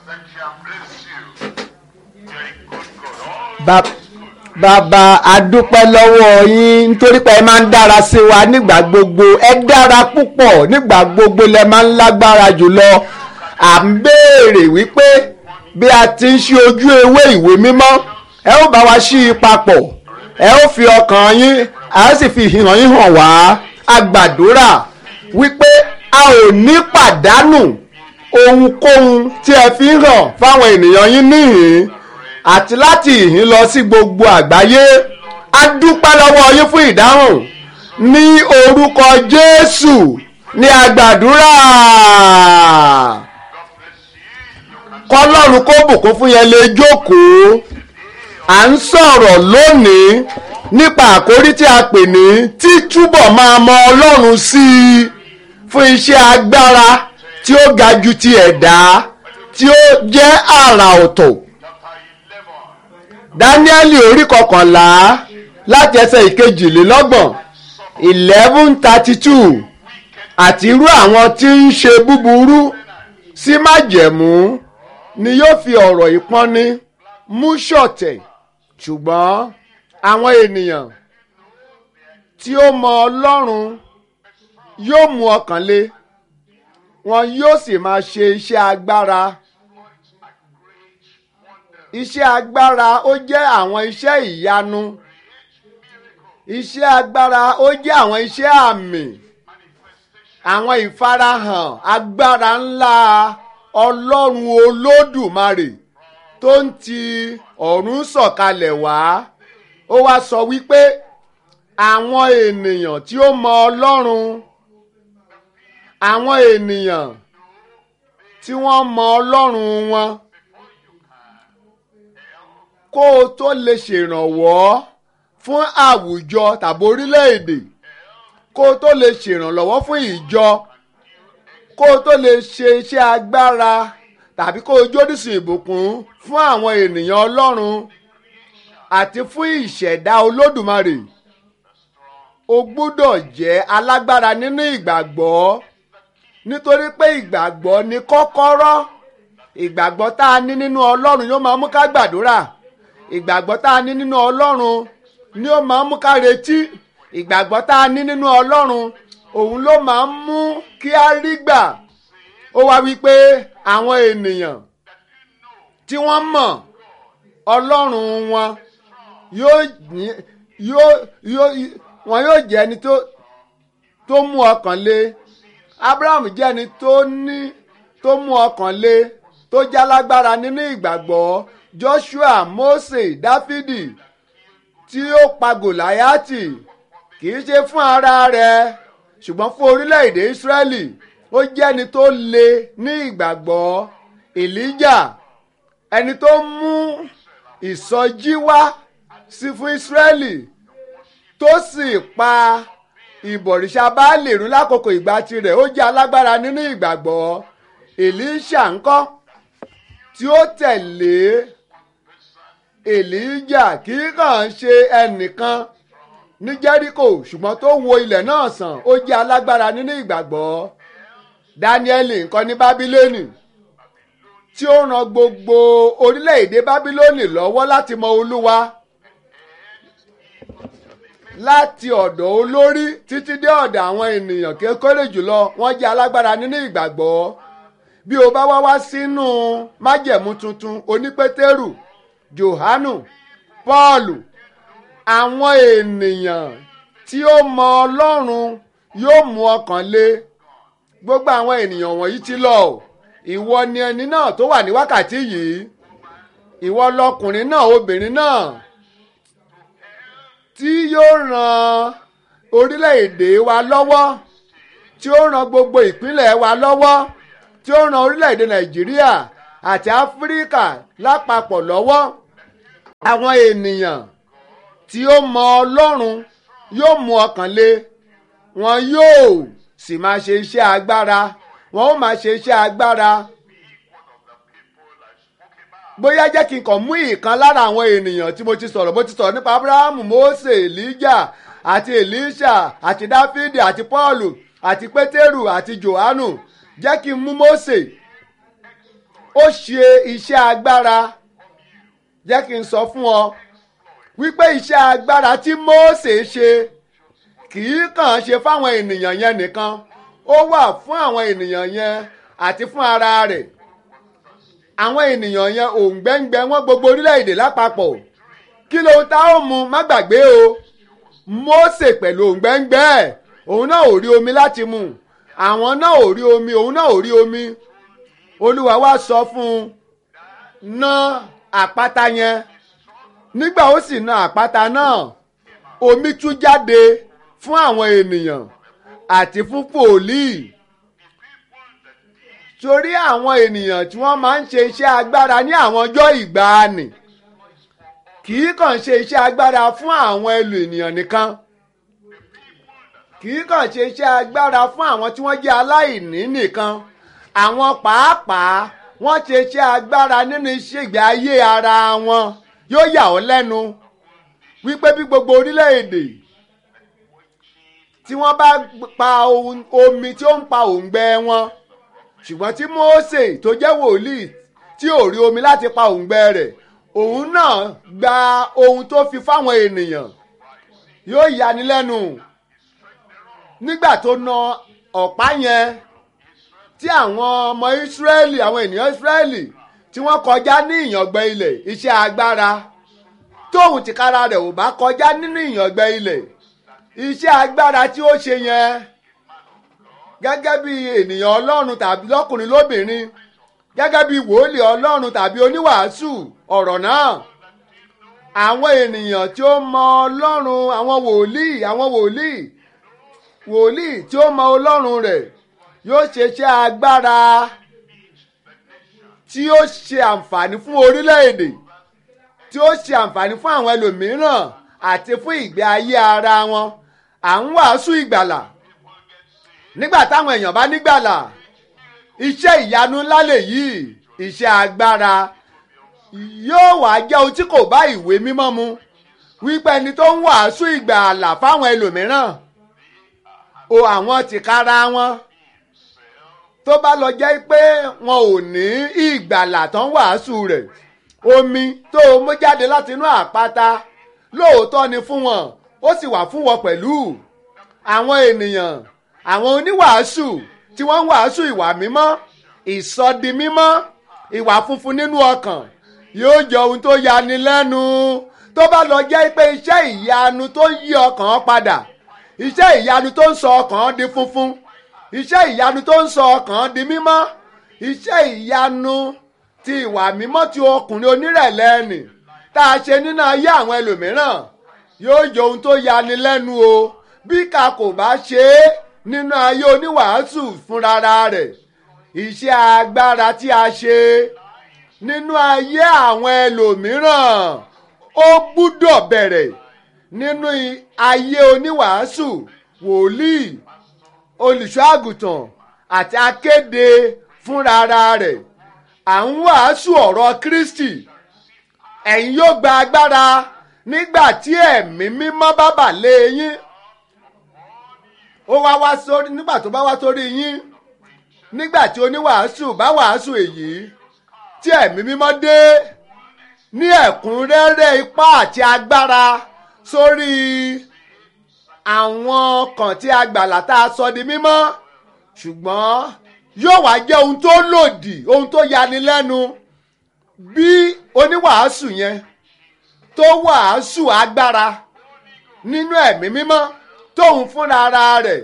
that shall bless you. Very good God. All Ba- bàbá adúpẹ́ lọ́wọ́ yín nítorí pé ẹ máa ń dára sí wa nígbà gbogbo ẹ dára púpọ̀ nígbà gbogbo lẹ máa ń lágbára jùlọ à ń béèrè wípé bí a ti ń ṣí ojú ewé ìwé mímọ́ ẹ ó bá wa ṣí i papọ̀ ẹ ó fi ọkàn yín a ó sì fi ìhàn yín hàn wá a gbàdúrà wípé a ò ní pàdánù ohunkóhun tí ẹ fi ń hàn fáwọn ènìyàn yín níhìn àti láti ìhín lọ sí gbogbo àgbáyé a dúpẹ́ lọ́wọ́ yín fún ìdáhùn ní orúkọ Jésù ní àgbàdúrà kọlọ́run kó bùkún fún yẹn lè jókòó à ń sọ̀rọ̀ lónìí nípa àkórí tí a pè ní títúbọ̀ máa mọ Ọlọ́run sí i fún iṣẹ́ agbára tí ó ga ju ti ẹ̀dá tí ó jẹ́ àrà ọ̀tọ̀ dáníẹ́lì orí kọkànlá láti ẹsẹ̀ ìkejìlélọ́gbọ̀n eleven thirty two àti irú àwọn tí ń ṣe búburú sí májẹ̀mú ni yóò fi ọ̀rọ̀ ìpọ́nni mú ṣọ̀tẹ̀ ṣùgbọ́n àwọn ènìyàn tí ó mọ Ọlọ́run yóò mú ọkàn le wọn yóò sì máa ṣe iṣẹ́ agbára iṣẹ́ agbára ó jẹ́ àwọn iṣẹ́ ìyanu iṣẹ́ agbára ó jẹ́ àwọn iṣẹ́ àmì àwọn ìfarahàn agbára ńlá ọlọ́run olódùmarè tó ń ti ọ̀run sọ̀kalẹ̀ wá ó wá sọ wípé àwọn ènìyàn tí ó mọ ọlọ́run àwọn ènìyàn tí wọ́n mọ ọlọ́run wọn kó o tó lè ṣèrànwọ́ fún àwùjọ tàbí orílẹ̀-èdè kó o tó lè ṣèrànlọ́wọ́ fún ìjọ kó o tó lè ṣe iṣẹ́ agbára tàbí kó o jódìsìn ìbùkún fún àwọn ènìyàn ọlọ́run àti fún ìṣẹ̀dá olódùmarè o gbúdọ̀ jẹ́ alágbára nínú ìgbàgbọ́ nítorí pé ìgbàgbọ́ ni kọ́kọ́rọ́ ìgbàgbọ́ tá a ní nínú ọlọ́run yóò máa mú ká gbàdúrà ìgbàgbọ́ tá a ní nínú ọlọ́run ni ó máa ń mú ká retí ìgbàgbọ́ tá a ní nínú ọlọ́run òun ló máa ń mú kí á rí gbà ó wá wípé àwọn ènìyàn tí wọ́n mọ̀ ọlọ́run wọn yóò ní- yóò yóò wọn yóò jẹ́ ẹni tó tó mú ọkàn le abraham jẹ́ ẹni tó ní tó mú ọkàn le tó jálágbára nínú ìgbàgbọ́ joshua mose dáfídì tí ó pa gòláyàtì kì í ṣe fún ara rẹ̀ ṣùgbọ́n fún orílẹ̀-èdè israẹli ó jẹ́ ẹni tó le ní ìgbàgbọ́ elijah ẹni tó mú ìsọjí wá sí fún israẹli tó sì pa ìbọ̀rìṣà Báálì run lákòókò ìgbà tirẹ̀ ó jẹ́ alágbára nínú ìgbàgbọ́ Èlíṣà ńkọ́ tí ó tẹ̀lé Èlíjà kì í kàn ṣe ẹnìkan ní Jẹ́ríkò ṣùgbọ́n tó wo ilẹ̀ náà sàn ó jẹ́ alágbára nínú ìgbàgbọ́ Dáníẹ́lì ńkọ́ ní Bábílónì tí ó ran gbogbo orílẹ̀-èdè Bábílónì lọ́wọ́ láti mọ Olúwa láti ọ̀dọ̀ olórí títí dé ọ̀dọ̀ àwọn ènìyàn kékeré jùlọ wọ́n jẹ́ alágbára nínú ìgbàgbọ́ bí o bá wá wá sínú májẹ̀mú tuntun onípétérù johanu pọ́ọ̀lù àwọn ènìyàn tí ó mọ ọlọ́run yóò mú ọkàn le gbogbo àwọn ènìyàn wọ̀nyí ti lọ o ìwọ ni ẹni náà tó wà ní wákàtí yìí ìwọ lọkùnrin náà obìnrin náà tí yóò ran orílẹ̀-èdè wa lọ́wọ́ tí ó ran gbogbo ìpínlẹ̀ wa lọ́wọ́ tí ó ran orílẹ̀-èdè nàìjíríà àti áfíríkà lápapọ̀ lọ́wọ́ àwọn ènìyàn tí ó mọ ọlọ́run yóò mú ọkàn le wọn yóò sì máa ṣe iṣẹ́ agbára wọn ó máa ṣe iṣẹ́ agbára bóyá jẹ́ kí n kàn mú ìkan lára àwọn ènìyàn tí mo ti sọ̀rọ̀ mo ti sọ̀rọ̀ nípa abrahamu mose elijah àti elisha àti dáfídì àti paulu àti pétérù àti johanu jẹ́ kí n mú mose ó ṣe iṣẹ́ agbára jẹ́ kí n sọ fún ọ wípé iṣẹ́ agbára tí Mósè ṣe kì í kàn ṣe fáwọn ènìyàn yẹn nìkan ó wà fún àwọn ènìyàn yẹn àti fún ara rẹ̀ àwọn ènìyàn yẹn òǹgbẹ́ngbẹ́ wọn gbogbo orílẹ̀-èdè lápapọ̀ kí ló ta ó mu má gbàgbé o Mósè pẹ̀lú òǹgbẹ́ngbẹ́ ẹ̀ òun náà ò rí omi láti mu àwọn náà ò rí omi òun náà ò rí omi olúwa wá sọ fún un ná àpáta yẹn nígbà ó sì na àpáta náà omi tú jáde fún àwọn ènìyàn àti fún pòlíì torí àwọn ènìyàn tí wọ́n máa ń ṣe iṣẹ́ agbára ní àwọn ọjọ́ ìgbàanì kì í kàn ṣe iṣẹ́ agbára fún àwọn ẹlò ènìyàn nìkan kì í kàn ṣe iṣẹ́ agbára fún àwọn tí wọ́n jẹ́ aláìní nìkan àwọn pàápàá wọ́n ṣe iṣẹ́ agbára nínú iṣẹ́ ìgbé ayé ara wọn yóò yà ọ́ lẹ́nu wípé bí gbogbo orílẹ̀-èdè tí wọ́n bá pa omi tí ó ń pa òǹgbẹ wọn ṣùgbọ́n tí Mósè tó jẹ́ wòlíì tí ò rí omi láti pa òǹgbẹ rẹ̀ òun náà gba ohun tó fi fáwọn ènìyàn yóò yani lẹ́nu nígbà tó na ọ̀pá yẹn tí àwọn ọmọ Ísírẹ́lì àwọn ènìyàn Ísírẹ́lì tí wọ́n kọjá ní ìyàngbẹ ilẹ̀ iṣẹ́ agbára tóun tìkára rẹ̀ ò bá kọjá nínú ìyàngbẹ ilẹ̀ iṣẹ́ agbára tí ó ṣe yẹn gẹ́gẹ́ bí ènìyàn Ọlọ́run tàbí lọ́kùnrin lóbìnrin gẹ́gẹ́ bí wòlíì Ọlọ́run tàbí oníwàásù ọ̀rọ̀ náà àwọn ènìyàn tí ó mọ Ọlọ́run àwọn wòlíì àwọn wòlíì wòlíì tí ó mọ Ọlọ́run rẹ̀ yóò ṣe iṣẹ́ agbára tí ó ṣe àǹfààní fún orílẹ̀-èdè tí ó ṣe àǹfààní fún àwọn ẹlòmíràn àti fún ìgbé ayé ara wọn à ń wàásù ìgbàlà nígbà táwọn èèyàn bá nígbàlà iṣẹ́ ìyanu ńlá lèyí iṣẹ́ agbára yóò wá jẹ́ ohun tí kò bá ìwé mímọ́ mu wípé ẹni tó ń wàásù ìgbàlà fáwọn ẹlòmíràn o àwọn tìkára wọn tó bá lọ jẹ́ pé wọn ò ní ìgbàlà tó ń wàásù rẹ̀ omi tó o mú jáde láti inú àpáta lóòótọ́ ni fún wọn ó sì wà fún wọn pẹ̀lú àwọn ènìyàn àwọn oníwàásù tí wọ́n ń wàásù ìwà mímọ́ ìsọdi mímọ́ ìwà funfun nínú ọkàn yóò jọ ohun tó yani lẹ́nu tó bá lọ jẹ́ pé iṣẹ́ ìyanu tó yí ọkàn padà iṣẹ́ ìyanu tó ń sọ ọkàn di funfun iṣẹ́ ìyanu tó ń sọ ọkàn di mímọ́ iṣẹ́ ìyanu ti ìwà mímọ́ ti ọkùnrin onírẹ̀lẹ̀ nì tá a ṣe nínú ayé àwọn ẹlòmíràn yóò jọ ohun tó yani lẹ́nu o bí ká kò bá ṣe é nínú ayé oníwàásù fúnra rẹ̀ iṣẹ́ agbára tí a ṣe nínú ayé àwọn ẹlòmíràn ó gbúdọ̀ bẹ̀rẹ̀ nínú ayé oníwàásù wòlíì olùṣọ́ àgùntàn àti akéde fúnra rẹ̀ à ń wàásù ọ̀rọ̀ Kristi ẹ̀yin yóò gba agbára nígbà tí ẹ̀mí mímọ́ bá bà lé yín ó wá wá sórí nígbà tó bá wá sórí yín nígbà tí oníwàásù bá wàásù èyí tí ẹ̀mí mímọ́ dé ní ẹ̀kúnrẹ́rẹ́ ipá àti agbára sórí àwọn kan tí a gbàlà tá a sọ di mímọ́ ṣùgbọ́n yóò wá jẹ́ ohun tó lòdì ohun tó yani lẹ́nu bí oníwàásù yẹn tó wàásù agbára nínú ẹ̀mí mímọ́ tóun fúnra ara rẹ̀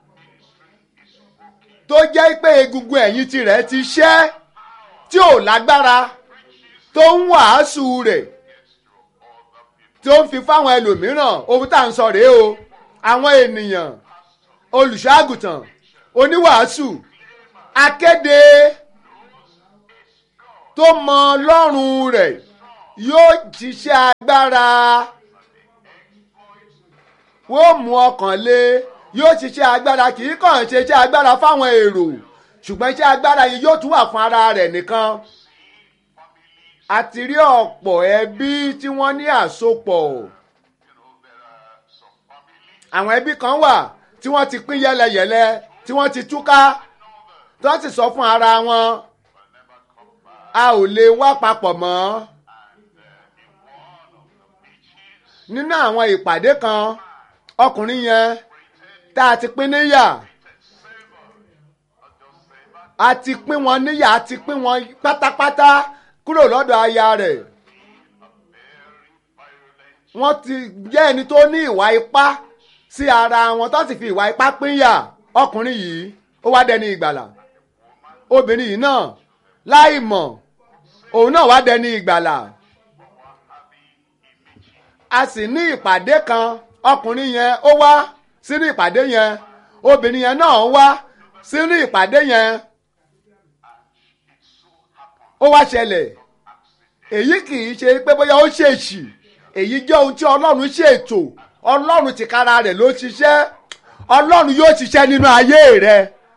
tó jẹ́ pé egungun ẹ̀yìn tirẹ̀ ti ṣẹ́ tí ò lágbára tó ń wàásù rẹ̀ tó ń fi fáwọn ẹlòmíràn ohun tá à ń sọ rèé o àwọn ènìyàn olùṣọ́àgùtàn oníwàásù akéde tó mọ Ọlọ́run rẹ̀ yóò ṣiṣẹ́ agbára wọ́n mú ọkàn lé yóò ṣiṣẹ́ agbára kì í kàn ṣe iṣẹ́ agbára fáwọn èrò ṣùgbọ́n iṣẹ́ agbára yìí yóò tún wà fún ara rẹ̀ nìkan a ti rí ọ̀pọ̀ ẹbí tí wọ́n ní àsopọ̀ àwọn ẹbí kan wà tí wọ́n ti pín yẹlẹyẹlẹ tí wọ́n ti túká tí wọ́n sì sọ fún ara wọn a ò lè wá papọ̀ mọ́ nínú àwọn ìpàdé kan ọkùnrin yẹn tá a ti pín níyà a ti pín wọn níyà a ti pín wọn pátápátá kúrò lọ́dọ̀ aya rẹ̀ wọ́n ti jẹ́ ẹni tó ní ìwà ipá sí ara wọn tó sì fi ìwà ipá pínyà ọkùnrin yìí ó wá dẹni ìgbàlà obìnrin yìí náà láì mọ̀ òun náà wá dẹni ìgbàlà a sì ní ìpàdé kan ọkùnrin yẹn ó wá sínú ìpàdé yẹn obìnrin yẹn náà wá sínú ìpàdé yẹn ó wá ṣẹlẹ̀ èyí kì í ṣe pé bóyá ó ṣèṣì èyí jẹ́ ohun tí ọlọ́run ṣètò ọlọ́run tìkára rẹ̀ ló ṣiṣẹ́ ọlọ́run yóò ṣiṣẹ́ nínú ayé rẹ̀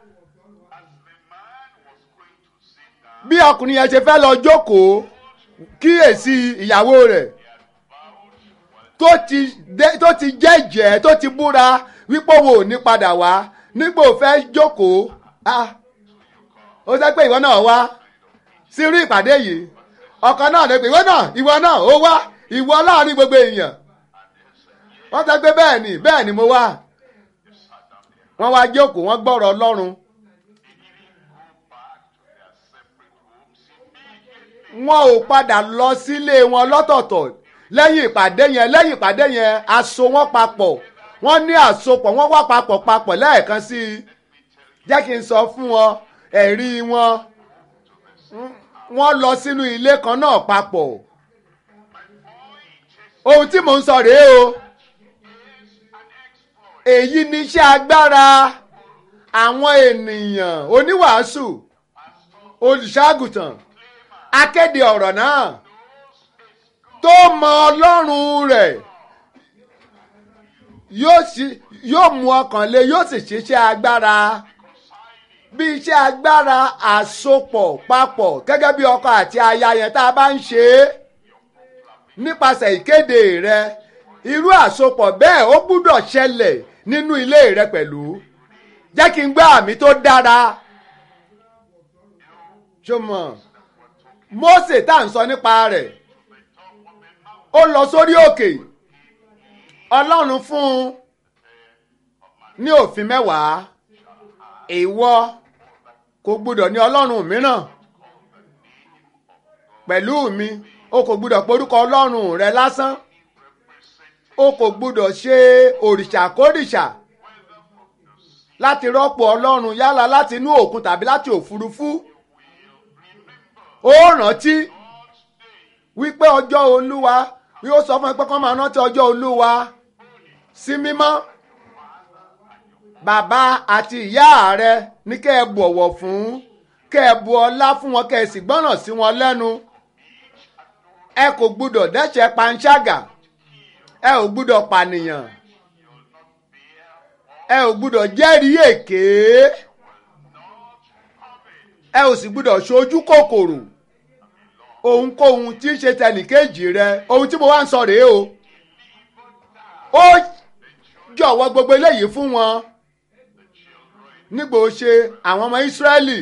bí ọkùnrin yẹn ṣe fẹ́ lọ jókòó kíyèsí ìyàwó rẹ̀ tó ti dé- tó ti jẹ́jẹ́ tó ti búra wípé òun ò ní padà wá nígbà ò fẹ́ jókòó ah, ó sẹ́ pé ìwọ náà wá sí irú ìpàdé yìí ọkọ náà lè pè ìwọ náà ìwọ náà ó wá ìwọ láàrin gbogbo èèyàn wọ́n sọ pé bẹ́ẹ̀ ni bẹ́ẹ̀ ni mo wá wọ́n wá jókòó wọ́n gbọ́rọ̀ ọlọ́run wọn ò padà lọ sílé wọn lọ́tọ̀ọ̀tọ̀ lẹ́yìn ìpàdé yẹn lẹ́yìn ìpàdé yẹn aso wọn papọ̀ wọ́n ní àsopọ̀ wọ́n wá papọ̀ papọ̀ lẹ́ẹ̀kan sí i jẹ́ kí n sọ fún wọn ẹ̀rí wọn wọ́n lọ sínú ilé kan náà papọ̀ ohun tí mò ń sọ rèé o èyí ni iṣẹ́ agbára àwọn ènìyàn oníwàásù olùṣàgùtàn akéde ọ̀rọ̀ náà tó mọ ọlọ́run rẹ̀ yóò sì- yóò mú ọkàn lé yóò sì ṣiṣẹ́ agbára bí iṣẹ́ agbára àsopọ̀ papọ̀ gẹ́gẹ́ bí ọkọ àti aya yẹn tá a bá ń ṣe é nípasẹ̀ ìkéde rẹ irú àsopọ̀ bẹ́ẹ̀ ó gbúdọ̀ ṣẹlẹ̀ nínú ilé rẹ pẹ̀lú jẹ́ kí n gbọ́ àmì tó dára ṣọmọ Mósè tá à ń sọ nípa rẹ̀ ó lọ sórí òkè Ọlọ́run fún un ní òfin mẹ́wàá ìwọ kò gbúdọ̀ ní ọlọ́run mìíràn pẹ̀lú mi o kò gbúdọ̀ porúkọ ọlọ́run rẹ lásán o kò gbúdọ̀ ṣe òrìṣàkórìṣà láti rọ́pò ọlọ́run yálà láti inú òkun tàbí láti òfurufú ó rántí wípé ọjọ́ olúwa yóò sọ fún ẹ pé kọ́ máa rántí ọjọ́ olúwa sí mímọ́ bàbá àti ìyá rẹ ní kẹ́ ẹ bọ̀wọ̀ fún kẹ́ ẹ bu ọlá fún wọn kẹ́ ẹ sì gbọ́ràn sí wọn lẹ́nu ẹ kò gbúdọ̀ dẹ́ṣẹ̀ panṣágà ẹ ò gbúdọ̀ pànìyàn ẹ ò gbúdọ̀ jẹ́rìí èké ẹ ò sì gbúdọ̀ ṣojú kòkòrò ohunkóhun tí ń ṣe tẹnìkejì rẹ ohun tí mo wá ń sọ rèé o ó jọ̀wọ́ gbogbo eléyìí fún wọn nígbà ó ṣe àwọn ọmọ Ísírẹ́lì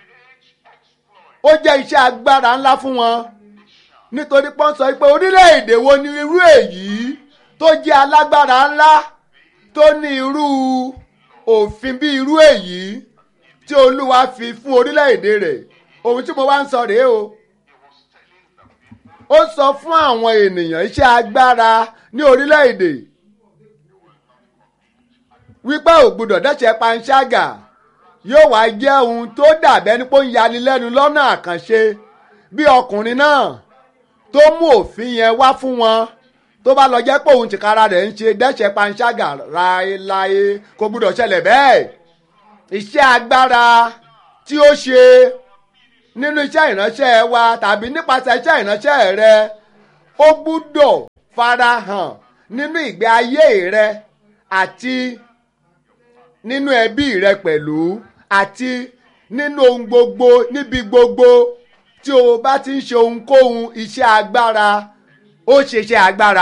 ó jẹ́ iṣẹ́ agbára ńlá fún wọn nítorí pọ́n sọ pé orílẹ̀-èdè wo ni irú èyí tó jẹ́ alágbára ńlá tó ní irú òfin bí irú èyí tí Olúwa fi fún orílẹ̀-èdè rẹ̀ ohun tí mo wá ń sọ rèé o ó sọ fún àwọn ènìyàn iṣẹ́ agbára ní orílẹ̀-èdè wípé ò gbúdọ̀ dẹ́ṣẹ̀ panṣágà yóò wá jẹ́ ohun tó dàbẹ́ ní pé ó ń yanilẹ́nu lọ́nà àkànṣe bí ọkùnrin náà tó mú òfin yẹn wá fún wọn tó bá lọ jẹ́ pé òun tìkára rẹ̀ ń ṣe dẹ́ṣẹ̀ panṣágà láéláé kò gbúdọ̀ ṣẹlẹ̀ bẹ́ẹ̀ iṣẹ́ agbára tí ó ṣe nínú iṣẹ́ ìránṣẹ́ wa tàbí nípasẹ̀ iṣẹ́ ìránṣẹ́ rẹ ó gbúdọ̀ farahàn nínú ìgbé ayé rẹ àti nínú ẹbí rẹ pẹ̀lú àti nínú ohun gbogbo níbi gbogbo tí o bá ti ń ṣe ohunkóhun iṣẹ́ agbára ó ṣe iṣẹ́ agbára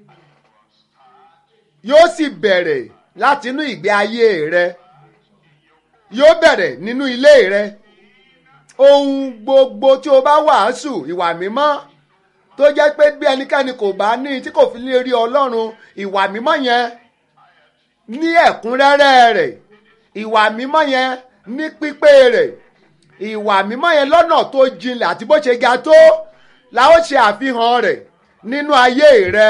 yóò sì bẹ̀rẹ̀ láti inú ìgbé ayé rẹ yóò bẹ̀rẹ̀ nínú ilé rẹ ohun gbogbo tí o bá wàásù ìwà mímọ́ tó jẹ́ pé bí ẹnikẹ́ni kò bá ní tí kò fi lè rí ọlọ́run ìwà mímọ́ yẹn ní ẹ̀kúnrẹ́rẹ́ rẹ̀ ìwà mímọ́ yẹn ní pípé rẹ̀ ìwà mímọ́ yẹn lọ́nà tó jinlẹ̀ àti bó ṣe ga tó la ó ṣe àfihàn rẹ̀ nínú ayé rẹ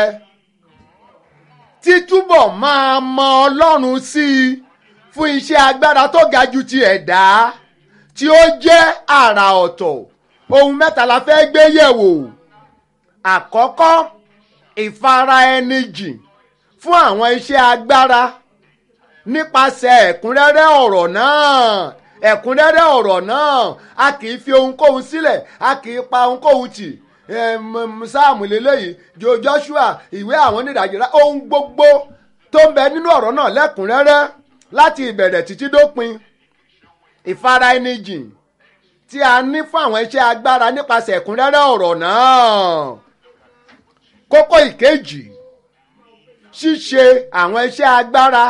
títúbọ̀ máa mọ ọlọ́run sí i fún iṣẹ́ agbára tó ga ju ti ẹ̀dá tí ó jẹ́ àrà ọ̀tọ̀ ohun mẹ́ta la fẹ́ gbé yẹ̀wò àkọ́kọ́ ìfara ẹni jìn fún àwọn iṣẹ́ agbára nípasẹ̀ ẹ̀kúnrẹ́rẹ́ ọ̀rọ̀ náà ẹ̀kúnrẹ́rẹ́ ọ̀rọ̀ náà a kì í fi ohunkóhun sílẹ̀ a kì í pa ohunkóhun tì sáàmù lélẹ́yìí jo Joshua ìwé àwọn onídàájọ́ ohun gbogbo tó ń bẹ nínú ọ̀rọ̀ náà lẹ́kúnrẹ́rẹ́ láti ìbẹ̀rẹ̀ títí dópin ìfara ẹni jìn tí a ní fún àwọn iṣẹ́ agbára nípasẹ̀ ẹ̀kúnrẹ́rẹ́ ọ̀rọ̀ náà kókó ìkejì ṣíṣe àwọn iṣẹ́ agbára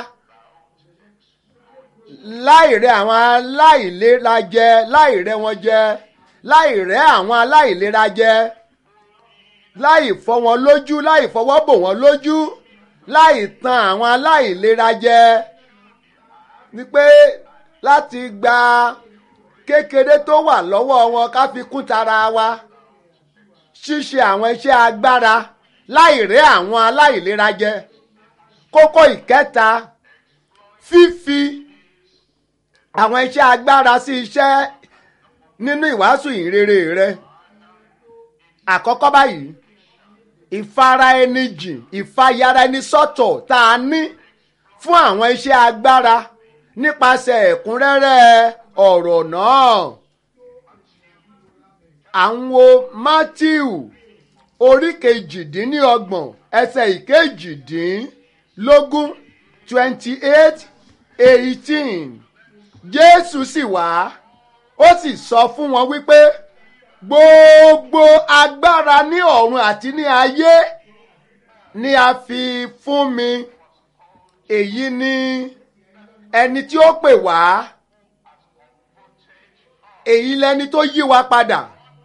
láìrẹ àwọn aláìlera jẹ láìrẹ wọn jẹ láìrẹ àwọn aláìlera jẹ láì fọ́ wọn lójú láì fọwọ́ bò wọ́n lójú láì tan àwọn aláìlera jẹ ni pé láti gba kékeré tó wà lọ́wọ́ wọn ká fi kún tara wa ṣíṣe àwọn iṣẹ́ agbára láìrẹ àwọn aláìlera jẹ kókó ìkẹta fífi àwọn iṣẹ́ agbára sí iṣẹ́ nínú ìwàásù ìrere rẹ àkọ́kọ́ báyìí ìfara ẹni jìn ìfàyàrá ẹni sọ́tọ̀ tá a ní fún àwọn iṣẹ́ agbára nípasẹ̀ ẹ̀kúnrẹ́rẹ́ ọ̀rọ̀ náà àwọn Mátíù orí kejìdínlọ́gbọ̀n ẹsẹ̀ ìkejìdínlógún twenty eight eighteen Jésù sì wá ó sì sọ fún wọn wípé gbogbo agbára ní ọ̀run àti ní ayé ni a fi fún mi èyí ni ẹni tí ó pè wá èyí lẹni tó yí wa padà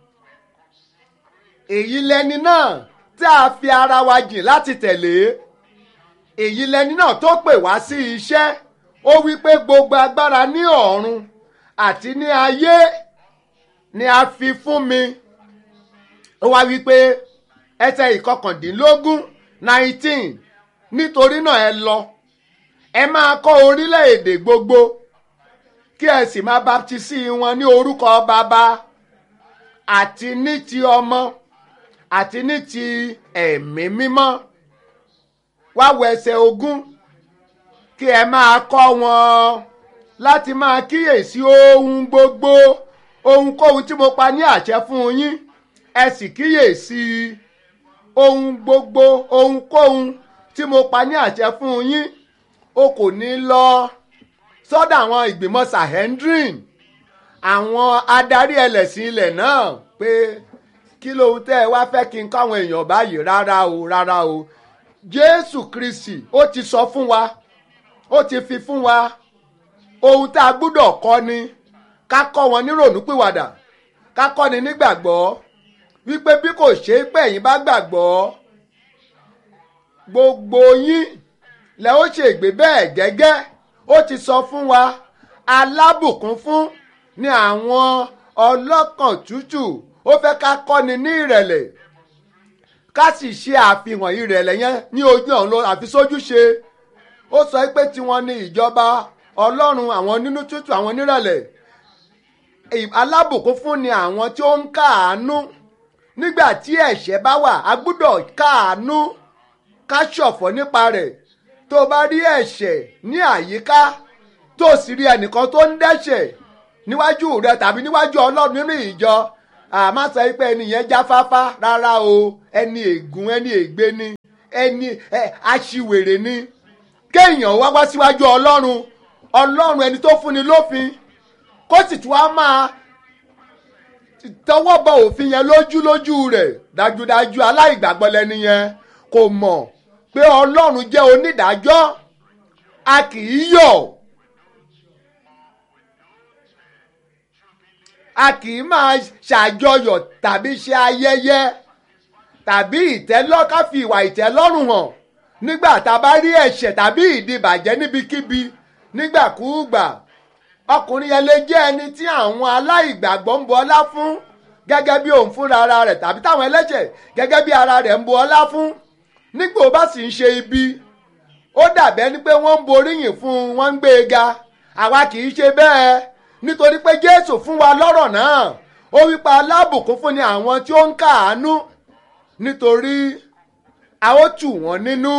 èyí lẹni náà tí a fi ara wa jìn láti tẹ̀lé èyí lẹni náà tó pè wá sí iṣẹ́ ó wí pé gbogbo agbára ní ọ̀run àti ní ayé ni a fi fún mi ó wá wí pé ẹsẹ̀ ìkọkàndínlógún nineteen nítorí náà ẹ lọ ẹ máa kọ́ orílẹ̀-èdè gbogbo kí ẹ sì máa baptisi wọn ní orúkọ bàbá àti ní ti ọmọ àti ní ti ẹ̀mí mímọ́ wá wọ ẹsẹ̀ ogún kí ẹ máa kọ́ wọn láti máa kíyèsí ohun gbogbo ohunkóhun tí mo pa ní àṣẹ fún yín ẹ sì kíyèsí ohun gbogbo ohunkóhun tí mo pa ní àṣẹ fún yín o kò ní lọ sọ́dọ̀ àwọn ìgbìmọ̀ sahendrin àwọn adarí ẹlẹ́sìn ilẹ̀ náà pé kí lóhun tẹ́ ẹ wá fẹ́ kí n káwọn èèyàn báyìí rárá o rárá o Jésù Kristi ó ti sọ fún wa ó ti fi fún wa ohun tá a gbúdọ̀ kọ́ ni ká kọ́ wọn nírònúpìwàdà ká kọ́ ni nígbàgbọ́ wípé bí kò ṣe é pé ẹ̀yin bá gbàgbọ́ gbogbo yín lẹ ó ṣègbè bẹ́ẹ̀ gẹ́gẹ́ ó ti sọ fún wa alábùkún fún ní àwọn ọlọ́kàn tútù ó fẹ́ ká kọ́ni ní ìrẹ̀lẹ̀ ká sì ṣe àfihàn ìrẹ̀lẹ̀ yẹn ní ojú ọ̀run lọ àfi sójú ṣe ó sọ pé tiwọn ni ìjọba ọlọ́run àwọn nínú tútù àwọn nírẹ̀lẹ̀ alábùkún fún ni àwọn tí ó ń káàánú nígbà tí ẹ̀ṣẹ̀ bá wà a gbúdọ̀ káàánú ká ṣọ̀fọ̀ nípa rẹ̀ tó o bá rí ẹ̀ṣẹ̀ ní àyíká tó o sì rí ẹnìkan tó ń dẹ́ṣẹ̀ níwájú rẹ tàbí níwájú ọlọ́run nínú ìjọ àmọ́ sọ pé ẹni yẹn jáfáfá rárá o ẹni ègún ẹni ègbé ni ẹni aṣiwèrè ni kéèyàn wá wá síwájú ọlọ́run ọlọ́run ẹni tó fúnni lófin kó sì tún á máa tọwọ́ bọ òfin yẹn lójú lójú rẹ̀ dájúdájú aláìgbàgbọ́ lẹni yẹn kò mọ̀ pé ọlọ́run jẹ́ onídàájọ́ a kì í yọ̀ a kì í máa ṣàjọyọ̀ tàbí ṣe ayẹyẹ tàbí ìtẹ́lọ́ ká fi ìwà ìtẹ́lọ́rùn hàn nígbà tá a bá rí ẹ̀ṣẹ̀ tàbí ìdìbàjẹ́ níbikíbi nígbàkúùgbà ọkùnrin yẹn lè jẹ́ ẹni tí àwọn aláìgbàgbọ́ ń bu ọlá fún gẹ́gẹ́ bí òun fúnra ara rẹ̀ tàbí táwọn ẹlẹ́ṣẹ̀ gẹ́gẹ́ bí ara rẹ̀ ń bu ọlá fún nígbà ó bá sì ń ṣe ibi ó dàbẹ́ ni pé wọ́n ń boríyìn fún un wọ́n ń gbé e ga àwa kì í ṣe bẹ́ẹ̀ nítorí pé Jésù fún wa lọ́rọ̀ náà ó wípa alábùkún fún ni àwọn tí ó ń káàánú nítorí a ó tù wọ́n nínú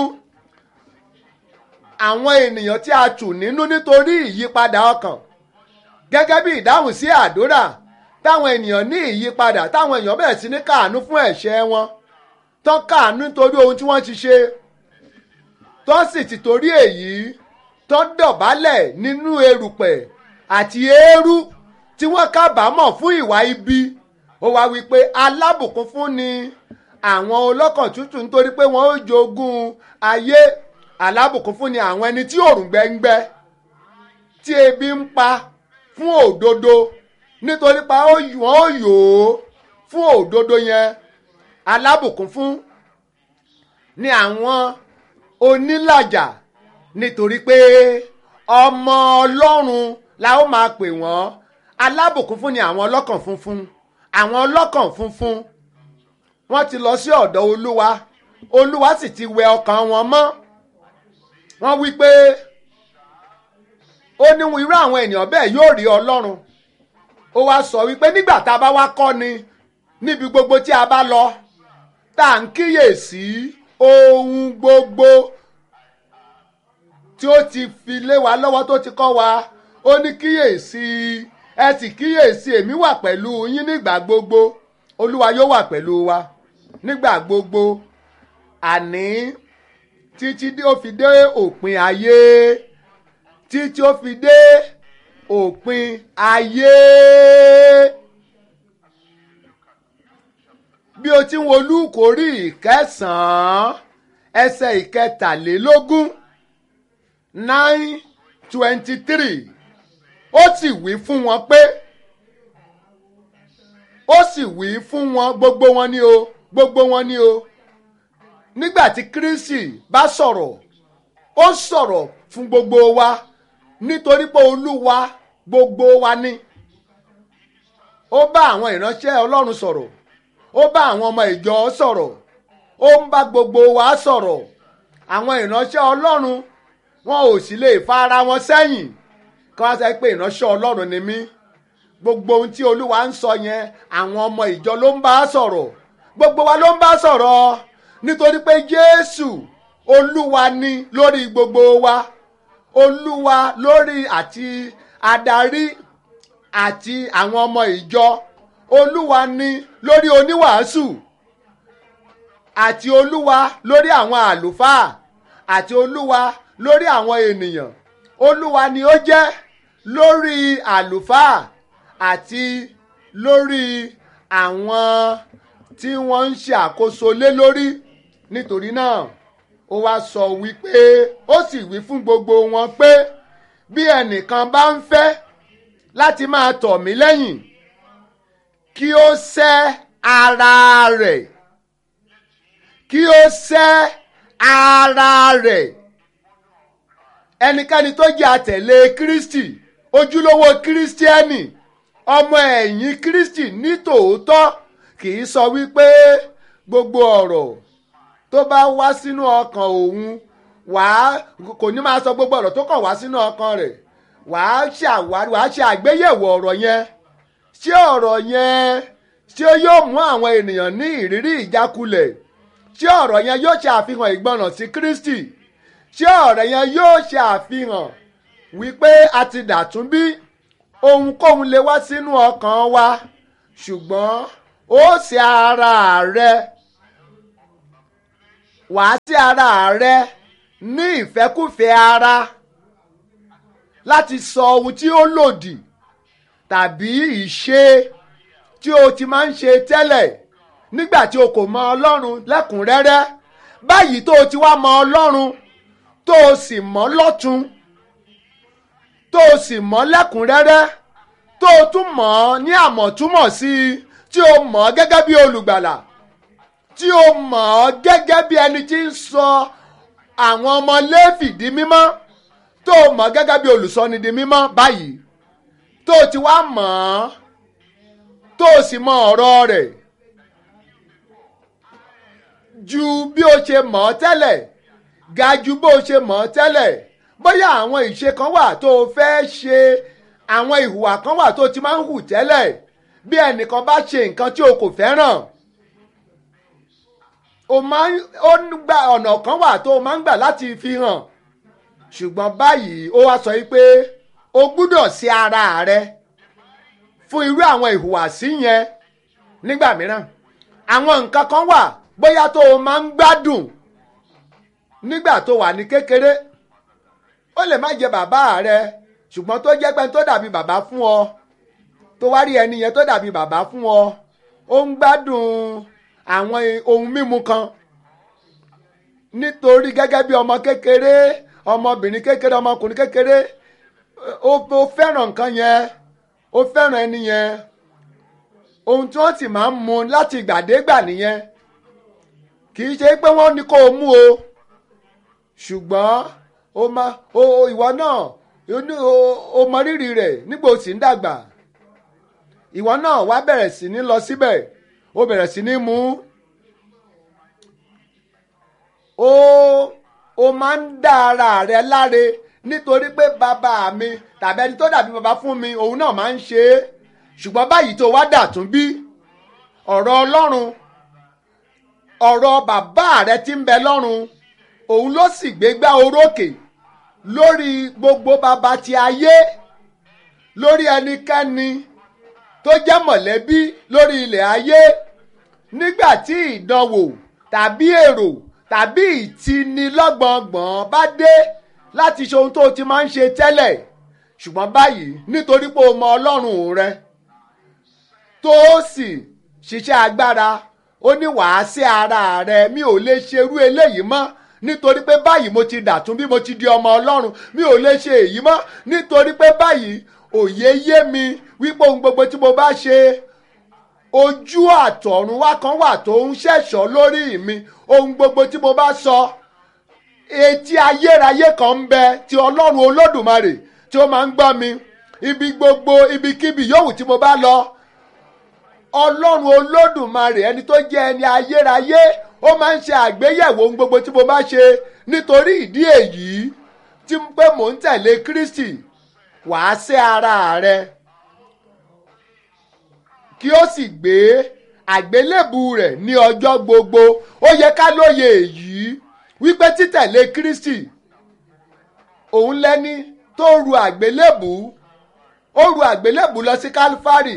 àwọn ènìyàn tí a tù nínú nítorí ìyípadà ọkàn gẹ́gẹ́ bí ìdáhùn sí àdúrà táwọn ènìyàn ní ìyípadà táwọn èèyàn bẹ̀rẹ̀ sí ní káàánú fún ẹ̀ṣẹ̀ wọn tán káàánú nítorí ohun tí wọ́n ti ṣe tán sì ti torí èyí tán dọ̀bálẹ̀ nínú erùpẹ̀ àti eérú tí wọ́n kábàámọ̀ fún ìwà ibi ó wá wí pé alábùkún fún ni àwọn ọlọ́kàn tútù nítorí pé wọ́n ó jogún ayé alábùkún fún ni àwọn ẹni tí òrùn gbẹ́ngbẹ́ tí ebi ń pa fún òdodo nítorí pa wọ́n ó yò ó fún òdodo yẹn alábùkún fún ni àwọn onílàjà nítorí pé ọmọ ọlọ́run la ó máa pè wọ́n alábùkún fún ni àwọn ọlọ́kàn funfun àwọn ọlọ́kàn funfun wọ́n ti lọ sí ọ̀dọ̀ olúwa olúwa sì ti wẹ ọkàn wọn mọ́ wọ́n wí pé ó ní irú àwọn ènìyàn bẹ́ẹ̀ yóò rí ọlọ́run ó wá sọ wípé nígbà tá a bá wá kọ́ ni níbi gbogbo tí a bá lọ tá à ń kíyèsí ohun gbogbo tí ó ti fi lé wa lọ́wọ́ tó ti kọ́ wa ó ní kíyèsí ẹ sì kíyèsí èmi wà pẹ̀lú yín nígbà gbogbo olúwa yóò wà pẹ̀lú wa nígbà gbogbo àní títí ó fi dé òpin ayé títí ó fi dé òpin ayé. bí o ti ń wo Lúùkù orí ìkẹsàn-án ẹsẹ̀ ìkẹtàlélógún nine twenty three ó sì wí fún wọn pé ó sì wí fún wọn gbogbo wọn ni o gbogbo wọn ni o nígbà tí Kristi bá sọ̀rọ̀ ó sọ̀rọ̀ fún gbogbo wa nítorí pé Olúwa gbogbo wa ni ó bá àwọn ìránṣẹ́ Ọlọ́run sọ̀rọ̀ ó bá àwọn ọmọ ìjọ sọ̀rọ̀ ó ń bá gbogbo wa sọ̀rọ̀ àwọn ìránṣẹ́ Ọlọ́run wọn ò sì lè fa ara wọn sẹ́yìn kí wọ́n sọ pé ìránṣẹ́ Ọlọ́run ni mí gbogbo ohun tí Olúwa ń sọ yẹn àwọn ọmọ ìjọ ló ń bá sọ̀rọ̀ gbogbo wa ló ń bá sọ̀rọ̀ nítorí pé Jésù Olúwa ni lórí gbogbo wa Olúwa lórí àti adarí àti àwọn ọmọ ìjọ Olúwa ni lórí oníwàásù àti Olúwa lórí àwọn àlùfáà àti Olúwa lórí àwọn ènìyàn Olúwa ni ó jẹ́ lórí àlùfáà àti lórí àwọn tí wọ́n ń ṣe àkóso lé lórí nítorí náà ó wá sọ wípé ó sì wí fún gbogbo wọn pé bí ẹnìkan bá ń fẹ́ láti máa tọ̀ mí lẹ́yìn kí ó sẹ́ ara rẹ̀ kí ó sẹ́ ara rẹ̀ ẹnikẹ́ni tó jẹ́ àtẹ̀lé Kristi ojúlówó kírísítíẹ́nì ọmọ ẹ̀yìn Kristi ní tòótọ́ kì í sọ wípé gbogbo ọ̀rọ̀ tó bá wá sínú ọkàn òun wàá kò ní máa sọ gbogbo ọ̀rọ̀ tó kàn wá sínú ọkàn rẹ̀ wàá ṣàwárí wàá ṣe àgbéyẹ̀wò ọ̀rọ̀ yẹn ṣé ọ̀rọ̀ yẹn ṣé yóò mú àwọn ènìyàn ní ìrírí ìjákulẹ̀ ṣé ọ̀rọ̀ yẹn yóò ṣe àfihàn ìgbọràn sí Kristi ṣé ọ̀rọ̀ yẹn yóò ṣe àfihàn wípé a ti dàtún bí ohunkóhun lè wá sínú ọkàn wa ṣùgbọ́n ó ṣe ara rẹ wàá sí ara rẹ ní ìfẹ́kùfẹ́ ara láti sọ ohun tí ó lòdì tàbí ìṣe tí o ti máa ń ṣe tẹ́lẹ̀ nígbà tí o kò mọ Ọlọ́run lẹ́kùnrẹ́rẹ́ báyìí tó o ti wá mọ Ọlọ́run tó o sì mọ̀ lọ́tun tó o sì mọ̀ lẹ́kùnrẹ́rẹ́ tó o tún mọ̀ ọ́ ní àmọ̀túmọ̀ sí i tí o mọ̀ ọ́ gẹ́gẹ́ bí olùgbàlà tí o mọ̀ ọ́ gẹ́gẹ́ bí ẹni tí ń sọ àwọn ọmọ Léfì di mímọ́ tó o mọ̀ ọ́ gẹ́gẹ́ bí olùsọni di mímọ́ báyìí tó o ti wá mọ̀ ọ́ tó o sì mọ̀ ọ̀rọ̀ rẹ̀ ju bí o ṣe mọ̀ ọ́ tẹ́lẹ̀ ga ju bó o ṣe mọ̀ ọ́ tẹ́lẹ̀ bóyá àwọn ìṣe kan wà tó o fẹ́ ṣe àwọn ìhùwà kan wà tó o ti máa ń hù tẹ́lẹ̀ bí ẹnìkan bá ṣe nǹkan tí o kò fẹ́ràn o máa ń ó ń gba ọ̀nà kan wà tó o máa ń gbà láti fi hàn ṣùgbọ́n báyìí ó wá sọ pé o gbúdọ̀ sí ara rẹ fún irú àwọn ìhùwàsí yẹn nígbà mìíràn àwọn nǹkan kan wà bóyá tó o máa ń gbádùn nígbà tó wà ní kékeré ó lè má jẹ bàbá rẹ ṣùgbọ́n tó jẹ́ pé tó dàbí bàbá fún ọ tó wá rí ẹni yẹn tó dàbí bàbá fún ọ ó ń gbádùn àwọn ohun mímu kan nítorí gẹ́gẹ́ bí ọmọ kékeré ọmọbìnrin kékeré ọmọkùnrin kékeré ó ó fẹ́ràn nǹkan yẹn ó fẹ́ràn ẹni yẹn ohun tí wọ́n sì máa ń mu láti ìgbàdégbà nìyẹn kì í ṣe pé wọ́n ní kó o mú o ṣùgbọ́n o ma o ìwọ náà o mọ rírì rẹ̀ nígbà o sì ń dàgbà ìwọ náà wá bẹ̀rẹ̀ sí ní lọ síbẹ̀ o bẹ̀rẹ̀ sí ní mú o o máa ń dá ara rẹ láre nítorí pé bàbá mi tàbí ẹni tó dàbí bàbá fún mi òun náà máa ń ṣe é ṣùgbọ́n báyìí tó wá dà tún bí ọ̀rọ̀ Ọlọ́run ọ̀rọ̀ bàbá rẹ tí ń bẹ lọ́run òun ló sì gbégbá orókè lórí gbogbo bàbá ti ayé lórí ẹnikẹ́ni tó jẹ́ mọ̀lẹ́bí lórí ilẹ̀ ayé nígbà tí ìdánwò tàbí èrò tàbí ìtinilọ́gbọ̀ngbọ̀n bá dé láti ṣe ohun tó ti máa ń ṣe tẹ́lẹ̀ ṣùgbọ́n báyìí nítorí pé o mọ Ọlọ́run rẹ tó sì ṣiṣẹ́ agbára ó ní wàá sí ara rẹ mi ò lè ṣerú eléyìí mọ́ nítorí pé báyìí mo ti dàtún bí mo ti di ọmọ Ọlọ́run mi ò lè ṣe èyí mọ́ nítorí pé báyìí òye yé mi wípé ohun gbogbo tí mo bá ṣe ojú àtọ̀run wá kan wà tó ń ṣẹ̀ṣọ́ lórí mi ohun gbogbo tí mo bá sọ etí ayérayé kan ń bẹ ti Ọlọ́run Olódùmarè tí ó máa ń gbọ́ mi ibi gbogbo ibikíbi yòówù tí mo bá lọ ọlọ́run olódùmarè ẹni tó jẹ́ ẹni ayérayé ó máa ń ṣe àgbéyẹ̀wò ohun gbogbo tí mo bá ṣe nítorí ìdí èyí tí pé mò ń tẹ̀lé Kristi wàá sí ara rẹ kí ó sì gbé àgbélébù rẹ̀ ní ọjọ́ gbogbo ó yẹ ká lóye èyí wípé títẹ̀lé Kristi òun lẹ́ni tó ru àgbélébù ó ru àgbélébù lọ sí Kálífárì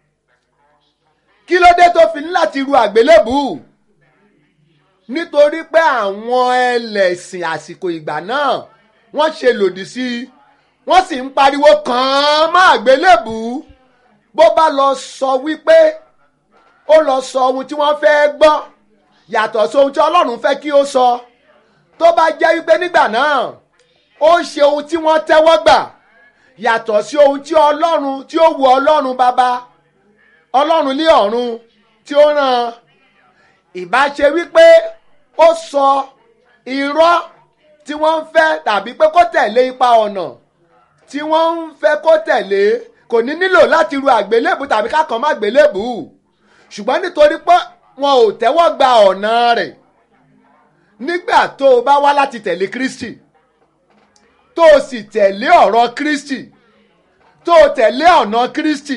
kí ló dé tó fi ní láti ru àgbélébù nítorí pé àwọn ẹlẹ́sìn àsìkò ìgbà náà wọ́n ṣe lòdì sí i wọ́n sì ń pariwo kàn án mọ́ àgbélébù bó bá lọ sọ wípé ó lọ sọ ohun tí wọ́n fẹ́ gbọ́ yàtọ̀ sí ohun tí Ọlọ́run fẹ́ kí ó sọ tó bá jẹ́ wípé nígbà náà ó ṣe ohun tí wọ́n tẹ́wọ́ gbà yàtọ̀ sí ohun tí Ọlọ́run tí ó wu Ọlọ́run bàbá ọlọ́run ní ọ̀run tí ó rán ìbá ṣe wípé ó sọ irọ́ tí wọ́n ń fẹ́ tàbí pé kó tẹ̀lé ipa ọ̀nà tí wọ́n ń fẹ́ kó tẹ̀lé kò ní nílò láti ru àgbélébù tàbí kákan má gbélébù ṣùgbọ́n nítorí pé wọn ò tẹ́wọ́ gba ọ̀nà rẹ̀ nígbà tó o bá wá láti tẹ̀lé Kristi tó o sì tẹ̀lé ọ̀rọ̀ Kristi tó o tẹ̀lé ọ̀nà Kristi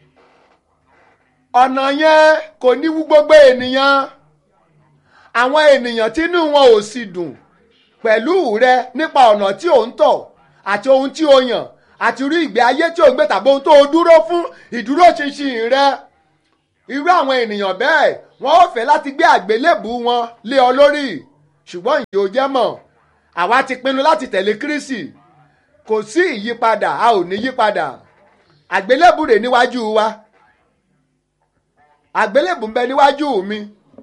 ọ̀nà yẹn kò ní wú gbogbo ènìyàn àwọn ènìyàn tínú wọn ò sì dùn pẹ̀lú rẹ nípa ọ̀nà tí ò ń tọ̀ àti ohun tí o yàn àti irú ìgbé ayé tí ò ń gbé tàbí ohun tó o dúró fún ìdúróṣinṣin rẹ irú àwọn ènìyàn bẹ́ẹ̀ wọ́n ò fẹ́ láti gbé àgbélébù wọn lé ọ lórí ṣùgbọ́n ìyó jẹ́ mọ̀ àwa ti pinnu láti tẹ̀lé Kristi kò sí ìyípadà a ò ní yípadà àgbélébù rẹ̀ níwájú wa àgbélébù ń bẹ níwájú mi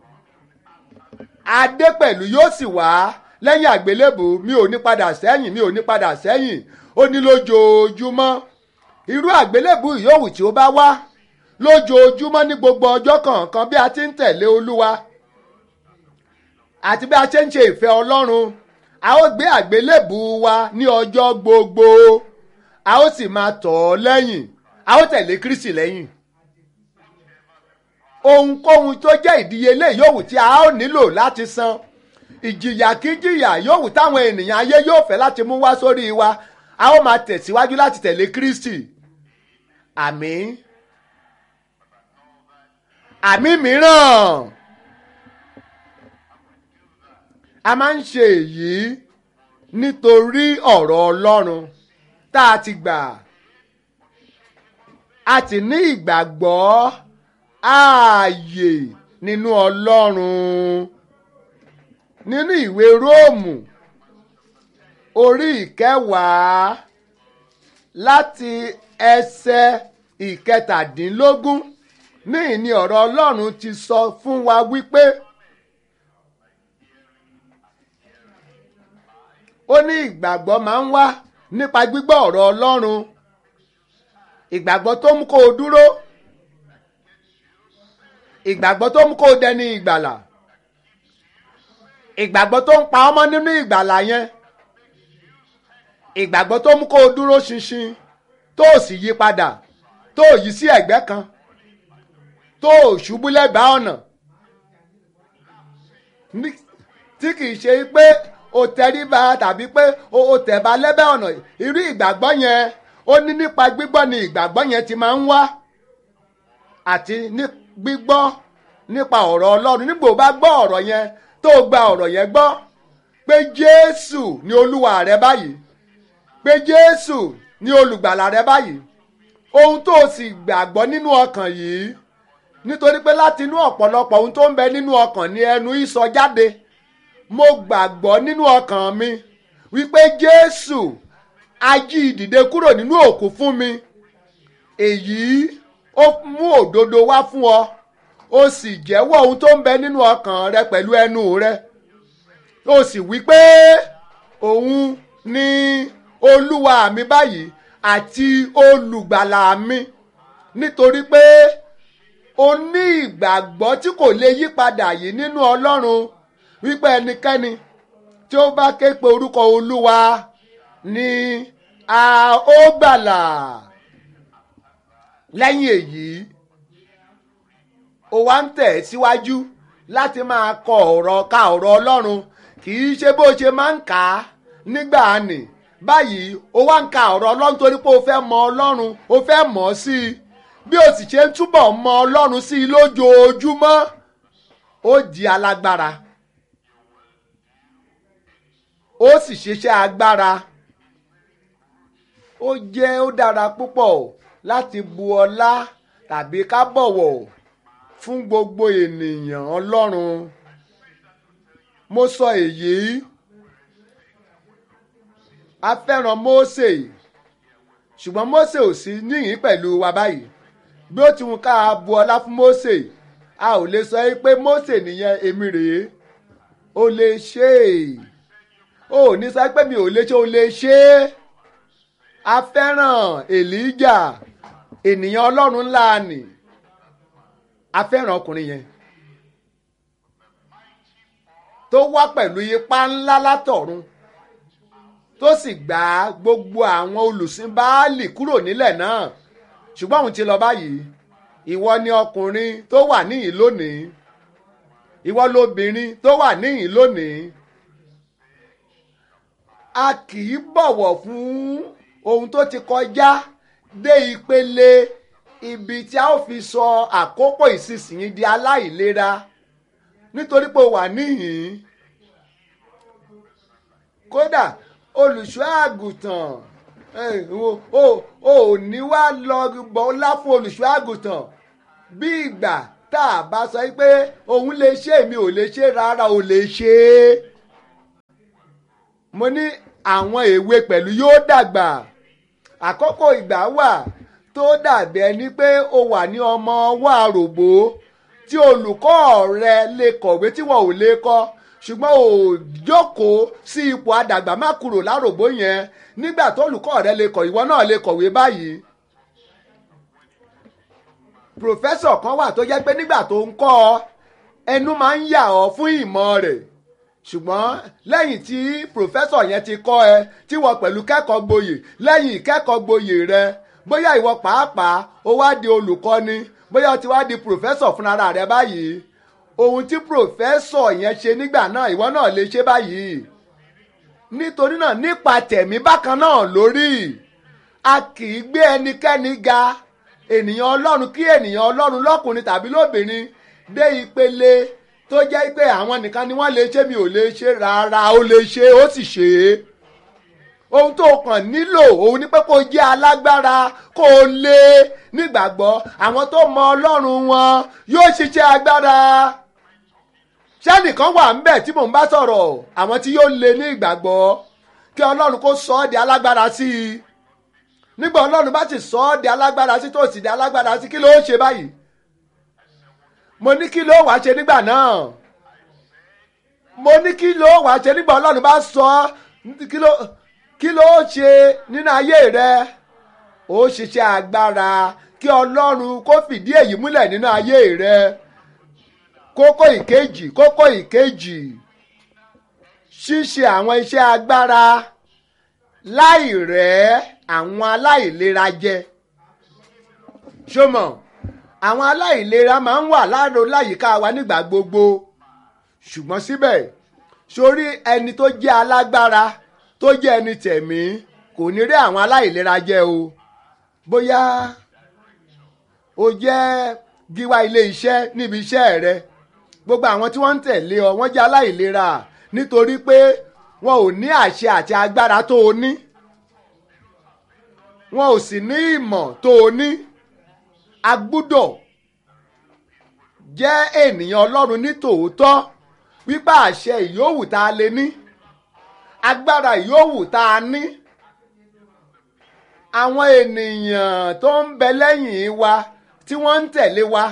adé pẹ̀lú yóò sì wá lẹ́yìn àgbélébù mi ò ní padà sẹ́yìn mi ò ní padà sẹ́yìn ó ní lójoojúmọ́ irú àgbélébù yòówù tí ó bá wá lójoojúmọ́ ní gbogbo ọjọ́ kọ̀ọ̀kan bí a ti ń tẹ̀lé olúwa àti bí a ṣe ń ṣe ìfẹ́ ọlọ́run a ó gbé àgbélébù wa ní ọjọ́ gbogbo a ó sì máa tọ̀ ọ́ lẹ́yìn a ó tẹ̀lé kristi lẹ́yìn ohunkóhun tó jẹ́ ìdíyelé yòówù tí a ó nílò láti san ìjìyà kíjìyà yòówù táwọn ènìyàn ayé yóò fẹ́ láti mú wá sórí wa a ó máa tẹ̀síwájú láti tẹ̀lé kristi àmín àmì mìíràn a máa ń ṣe èyí nítorí ọ̀rọ̀ ọlọ́run tá a ti gbà a ti ní ìgbàgbọ́ ààyè nínú ọlọ́run nínú ìwé róòmù orí ìkẹwàá láti ẹsẹ̀ ìkẹtàdínlógún níyìn ni ọ̀rọ̀ ọlọ́run ti sọ fún wa wípé ó ní ìgbàgbọ́ máa ń wá nípa gbígbọ́ ọ̀rọ̀ ọlọ́run ìgbàgbọ́ tó mú kó o dúró ìgbàgbọ́ tó mú kó o dẹni ìgbàlà ìgbàgbọ́ tó ń pa ọmọ nínú ìgbàlà yẹn ìgbàgbọ́ tó mú kó o dúró ṣinṣin tó o sì yí padà tó o yí sí ẹ̀gbẹ́ kan tó o ṣubú lẹ́bàá ọ̀nà tí kì í ṣe pé o tẹríba tàbí pé o tẹ̀ba lẹ́bàá ọ̀nà irú ìgbàgbọ́ yẹn ó ní nípa gbígbọ́ ni ìgbàgbọ́ yẹn ti máa ń wá àti ní gbígbọ́ nípa ọ̀rọ̀ ọlọ́run nígbà ó bá gbọ́ ọ̀rọ̀ yẹn tó o gba ọ̀rọ̀ yẹn gbọ́ pé jésù ni olúwa rẹ báyìí pé jésù ni olùgbàlà rẹ báyìí ohun tó o sì gbàgbọ́ nínú ọkàn yìí nítorí pé láti inú ọ̀pọ̀lọpọ̀ ohun tó ń bẹ nínú ọkàn ni ẹnu ìsọ jáde mo gbàgbọ́ nínú ọkàn mi wípé jésù ají ìdìde kúrò nínú òkú fún mi èyí ó mú òdodo wá fún ọ ó sì jẹ́wọ́ ohun tó ń bẹ nínú ọkàn rẹ pẹ̀lú ẹnu rẹ ó sì wí pé òun ni olúwa mi báyìí àti olùgbàlà mi nítorí pé o ní ìgbàgbọ́ tí kò lè yí padà yìí nínú ọlọ́run wípé ẹnikẹ́ni tí ó bá ké pe orúkọ olúwa ni a ó gbàlà lẹ́yìn èyí ó wá ń tẹ̀ síwájú láti máa kọ ọ̀rọ̀ ka ọ̀rọ̀ ọlọ́run kì í ṣe bó ṣe máa ń kà á nígbà nì báyìí ó wá ń ka ọ̀rọ̀ ọlọ́run torí pé ó fẹ́ mọ ọlọ́run ó fẹ́ mọ̀ ọ́ sí i bí ó sì ṣe ń túbọ̀ mọ ọlọ́run sí i lójoojúmọ́ ó di alágbára ó sì ṣiṣẹ́ agbára ó jẹ́ ó dára púpọ̀ láti bu ọlá tàbí ká bọ̀wọ̀ fún gbogbo ènìyàn ọlọ́run mo sọ èyí a fẹ́ràn Mósè ṣùgbọ́n Mósè ò sí níyìn pẹ̀lú wa báyìí bí ó ti wù ká bu ọlá fún Mósè a ò lè sọ pé Mósè nìyẹn èmi rèé o lè ṣe é o ò ní sọ pé mi ò lè ṣe o lè ṣe é a fẹ́ràn Èlíjà ènìyàn ọlọ́run ńlá nì a fẹ́ràn ọkùnrin yẹn tó wá pẹ̀lú ipá ńlá látọ̀run tó sì gbá gbogbo àwọn olùsìn Báálì kúrò nílẹ̀ náà ṣùgbọ́n òun ti lọ báyìí ìwọ ni ọkùnrin tó wà níyìn lónìí ìwọ lobìnrin tó wà níyìn lónìí a kì í bọ̀wọ̀ fún ohun tó ti kọjá dé ìpele ibi tí a ó fi sọ àkókò ìsinsìnyí di aláìlera nítorí pé o wà níhìn kódà olùṣọ́ àgùntàn ò ní wá lọ bọ́lá fún olùṣọ́ àgùntàn bí ìgbà tá a bá sọ pé òun lè ṣe èmi ò lè ṣe rárá ò lè ṣe é mo ní àwọn èwe pẹ̀lú yóò dàgbà àkókò ìgbà wà tó dàbí ẹni pé o wà ní ọmọ ọwọ́ àròbó tí olùkọ́ rẹ lè kọ̀wé tí wọn ò lè kọ́ ṣùgbọ́n ò jókòó sí ipò àdàgbà má kúrò láròbó yẹn nígbà tó olùkọ́ rẹ lè kọ̀ ìwọ náà lè kọ̀wé báyìí pòfẹ́sọ̀ kan wà tó jẹ́ pé nígbà tó ń kọ́ ọ ẹnu máa ń yà ọ́ fún ìmọ̀ rẹ̀ ṣùgbọ́n lẹ́yìn tí pòfẹ́sọ̀ yẹn ti kọ́ ẹ tí wọ́n pẹ̀lú kẹ́kọ̀ọ́ gboyè lẹ́yìn ìkẹ́kọ̀ọ́ gboyè rẹ bóyá ìwọ pàápàá ó wá di olùkọ́ni bóyá ó ti wá di pòfẹ́sọ̀ fúnra rẹ báyìí ohun tí pòfẹ́sọ̀ yẹn ṣe nígbà náà ìwọ náà lè ṣe báyìí nítorí náà nípa tẹ̀mí bákan náà lórí a kì í gbé ẹnikẹ́ni ga ènìyàn ọlọ́run kí ènìyàn ọlọ́run lọ́kùnrin tàbí lóbìnrin dé ìpele tó jẹ́ pé àwọn nìkan ni wọ́n lè ṣe mi ò lè ṣe rárá ó lè ṣe ó sì ṣe é ohun tó kàn nílò òun ni pé kó jẹ́ alágbára kó o lé nígbàgbọ́ àwọn tó mọ ọlọ́run wọn yóò ṣiṣẹ́ agbára ṣẹ́nìkan wà ńbẹ̀ tí mò ń bá sọ̀rọ̀ àwọn tí yóò lé ní ìgbàgbọ́ kí ọlọ́run kó sọ ọ́ di alágbára sí i nígbà ọlọ́run bá ti sọ ọ́ di alágbára sí tó sì di alágbára sí kí ló ṣe báyìí mo ní kí ló wàá ṣe nígbà náà mo ní kí ló wàá ṣe nígbà ọlọ́run bá sọ kí ló kí ló ṣe nínú ayé rẹ ó ṣiṣẹ́ agbára kí ọlọ́run kó fìdí èyí múlẹ̀ nínú ayé rẹ kókó ìkejì kókó ìkejì ṣíṣe àwọn iṣẹ́ agbára láì rẹ́ àwọn aláìlera jẹ ṣọmọ àwọn aláìlera máa ń wà láàrò láyìíká wa nígbà gbogbo ṣùgbọ́n síbẹ̀ sórí ẹni tó jẹ́ alágbára tó jẹ́ ẹni tẹ̀mí kò ní rí àwọn aláìlera jẹ o bóyá o jẹ́ gíwá ilé iṣẹ́ níbi iṣẹ́ rẹ gbogbo àwọn tí wọ́n ń tẹ̀lé ọ wọ́n jẹ́ aláìlera nítorí pé wọn ò ní àṣẹ àti agbára tó o ní wọn ò sì ní ìmọ̀ tó o ní a gbúdọ̀ jẹ́ ènìyàn ọlọ́run ní tòótọ́ wípé àṣẹ ìyówù tá a lè ní agbára ìyówù tá a ní àwọn ènìyàn tó ń bẹ lẹ́yìn wa tí wọ́n ń tẹ̀lé wa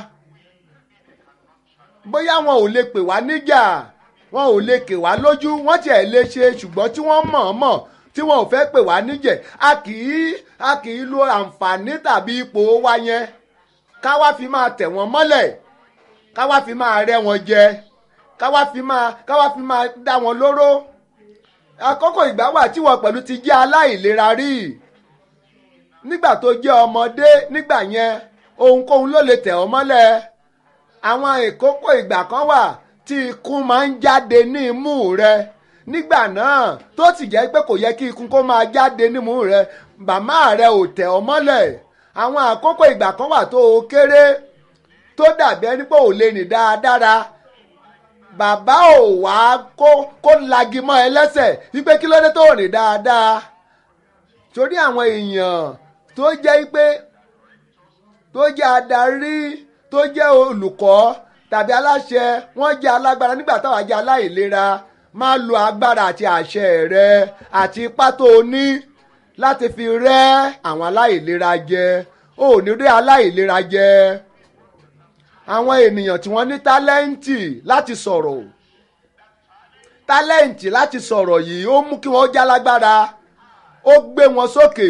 bóyá wọn ò lè pè wá níjà wọn ò lè kè wá lójú wọ́n tiẹ̀ lè ṣe ṣùgbọ́n tí wọ́n mọ̀ọ́mọ̀ tí wọn ò fẹ́ pè wá níjẹ̀ a kì í a kì í lo àǹfààní tàbí ipò wa yẹn ká wá fi máa tẹ̀ wọ́n mọ́lẹ̀ ká wá fi máa rẹ́ wọn jẹ ká wá fi máa ká wá fi máa dá wọn lóró àkókò ìgbà wà tí wọn pẹ̀lú ti jẹ́ aláìlera rí nígbà tó jẹ́ ọmọdé nígbà yẹn ohunkóhun ló lè tẹ̀ ọ́ mọ́lẹ̀ àwọn àkókò ìgbà kan wà tí ikún máa ń jáde ní imú rẹ nígbà náà tó sì jẹ́ pé kò yẹ kí ikún kó máa jáde nímú rẹ bàmá rẹ ò tẹ̀ ọ́ mọ́lẹ̀ àwọn àkókò ìgbà kan wà tó o kéré tó dàbí ẹni pé ò lè rìn dáadáa bàbá ò wá kó kó lagi mọ́ ẹ lẹ́sẹ̀ wípé kí ló dé tó rìn dáadáa torí àwọn èèyàn tó jẹ́ pé tó jẹ́ adarí tó jẹ́ olùkọ́ tàbí aláṣẹ wọ́n jẹ́ alágbára nígbà táwa jẹ́ aláìlera máa lo agbára àti àṣẹ rẹ àti ipá tó o ní láti fi rẹ́ àwọn aláìlera jẹ ò ní rí aláìlera jẹ àwọn ènìyàn tí wọ́n ní tálẹ́ǹtì láti sọ̀rọ̀ tálẹ́ǹtì láti sọ̀rọ̀ yìí ó mú kí wọ́n já lágbára ó gbé wọn sókè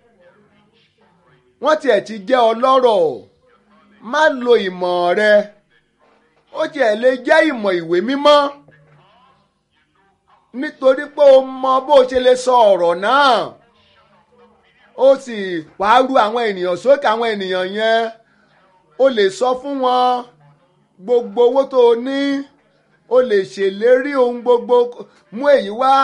wọ́n tiẹ̀ ti jẹ́ ọlọ́rọ̀ má lo ìmọ̀ rẹ ó tiẹ̀ lè jẹ́ ìmọ̀ ìwé mímọ́ nítorí pé o mọ bó ṣe lè sọ ọ̀rọ̀ náà ó sì wàá ru àwọn ènìyàn sókè àwọn ènìyàn yẹn o lè sọ fún wọn gbogbo owó tó o ní o lè ṣèlérí ohun gbogbo mú èyí wá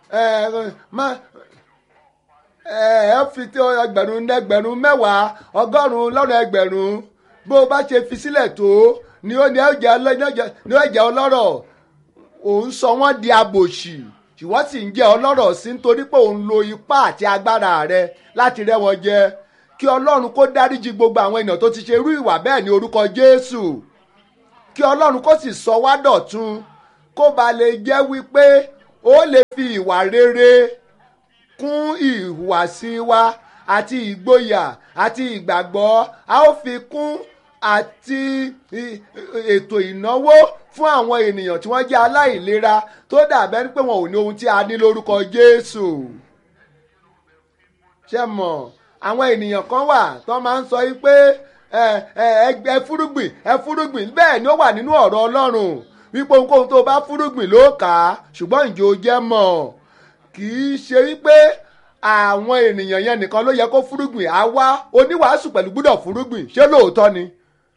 ẹ fi tí ẹgbẹ̀rún ẹgbẹ̀rún mẹ́wàá ọgọ́rùn-ún lọ́nà ẹgbẹ̀rún bó o bá ṣe fi sílẹ̀ tó ni ó ní ẹ̀jẹ̀ ọlọ́rọ̀ òun sọ wọ́n di abòṣì ṣùgbọ́n sì ń jẹ́ ọlọ́rọ̀ sí nítorí pé òun lo ipá àti agbára rẹ láti rẹ́ wọn jẹ kí ọlọ́run kó dáríji gbogbo àwọn ènìyàn tó ti ṣe irú ìwà bẹ́ẹ̀ ní orúkọ jésù kí ọlọ́run kó sì sọ wá dọ̀tun kó ba lè jẹ́ wípé ó lè fi ìwà rere kún ìhùwàsí wa àti ìgboyà àti ìgbàgbọ́ a ó fi kún àti ètò ìnáwó fún àwọn ènìyàn tí wọ́n jẹ́ aláìlera tó dàbẹ́ pé wọn ò ní ohun tí a ní lórúkọ jésù ṣe mọ̀ àwọn ènìyàn kan wà tó máa ń sọ yìí pé ẹ ẹ ẹ fúrúgbìn ẹ fúrúgbìn bẹ́ẹ̀ ni ó wà nínú ọ̀rọ̀ ọlọ́run wípé ohunkóhun tó bá fúrúgbìn ló kà á ṣùgbọ́n ǹjẹ́ o jẹ́ mọ̀ kì í ṣe wípé àwọn ènìyàn yẹn nìkan ló yẹ kó fúrúgbìn àwa oníwàásù pẹ̀lú gbúdọ̀ fúrúgbìn ṣé lóòótọ́ ni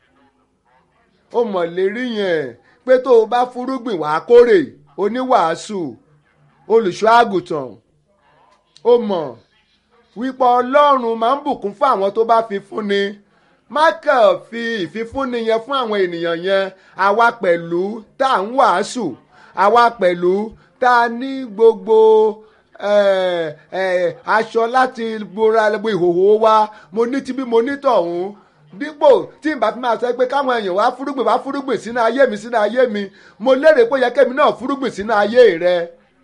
ó mọ̀ lérí yẹn pé tó o bá fúrúgbìn wàá kórè oníwàásù olùṣọ́ àgùntàn ó mọ̀ wípé ọlọ́run máa ń bùkún fún àwọn tó bá fi fúnni má kàn fi ìfifúnni yẹn fún àwọn ènìyàn yẹn àwa pẹ̀lú tá à ń wàásù àwa pẹ̀lú tá a ní gbogbo eh, eh, aṣọ láti bora gbogbo ìhòòhò wa mo ní tibí mo ní tọ̀hún dípò tí n bá fi máa sọ pé káwọn èèyàn wá fúrúgbìn wá fúrúgbìn sínú ayé mi sínú ayé mi mo lérè pé ó yẹ kémi náà fúrúgbìn sínú ayé rẹ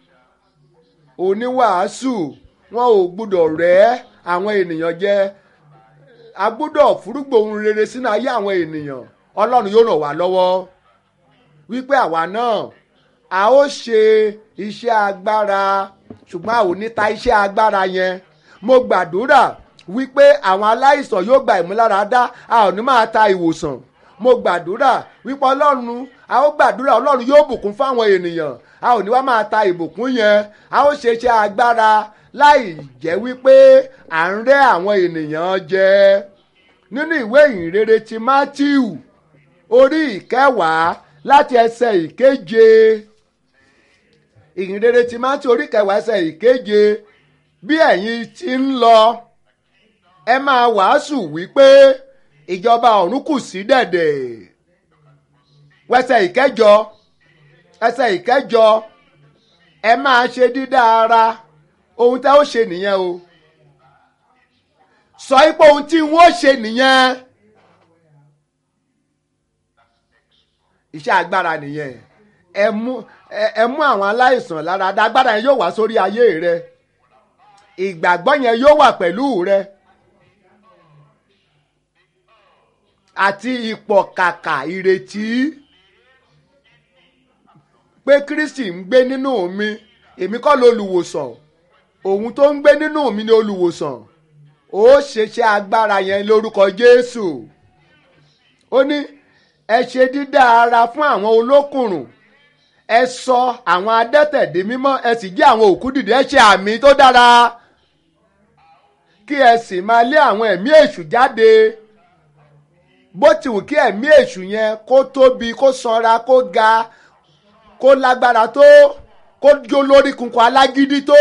oníwàásù wọn ò gbúdọ̀ rẹ́ àwọn ènìyàn jẹ a gbúdọ̀ fúrúgbìn ohun rere sínú ayé àwọn ènìyàn ọlọ́run yóò ràn wá lọ́wọ́ wípé àwa náà a ó ṣe iṣẹ́ agbára ṣùgbọ́n a ò ní ta iṣẹ́ agbára yẹn mo gbàdúrà wípé àwọn aláìsàn yóò gba ìmúláradá a ò ní máa ta ìwòsàn mo gbàdúrà wípé ọlọ́run a ó gbàdúrà ọlọ́run yóò bùkún fáwọn ènìyàn a ò ní wá máa ta ìbùkún yẹn a ó ṣe iṣẹ́ agbára láì jẹ́ wípé à ń rẹ́ àwọn ènìyàn jẹ nínú ìwé ìhìnrere ti Mátíù orí ìkẹwàá láti ẹsẹ̀ ìkeje ìhìnrere ti Mátíù orí ìkẹwàá ẹsẹ̀ ìkeje bí ẹ̀yin ti ń lọ ẹ máa wàásù wípé ìjọba ọ̀run kù sí dẹ̀dẹ̀ wẹsẹ̀ ìkẹjọ ẹsẹ̀ ìkẹjọ ẹ máa ṣe dídá ara ohun tẹ́ ó ṣe nìyẹn o sọ pé ohun tí wọ́n ṣe nìyẹn iṣẹ́ agbára nìyẹn ẹ mú ẹ mú àwọn aláìsàn lára dá agbára yẹn yóò wá sórí ayé rẹ ìgbàgbọ́ yẹn yóò wà pẹ̀lú rẹ àti ìpọ̀kàkà ìrètí pé Kristi ń gbé nínú mi èmi kọ́ lolùwòsàn òun tó ń gbé nínú mi ni olùwòsàn ó ṣeṣẹ́ agbára yẹn lórúkọ Jésù ó ní ẹ ṣe dídá ara fún àwọn olókùnrùn ẹ sọ àwọn adẹ́tẹ̀ di mímọ́ ẹ sì jí àwọn òkú dìde ẹ ṣe àmì tó dára kí ẹ sì máa lé àwọn ẹ̀mí èṣù jáde bó ti wù kí ẹ̀mí èṣù yẹn kó tóbi kó sanra kó ga kó lágbára tó kó jó lórí kunkun alágídí tó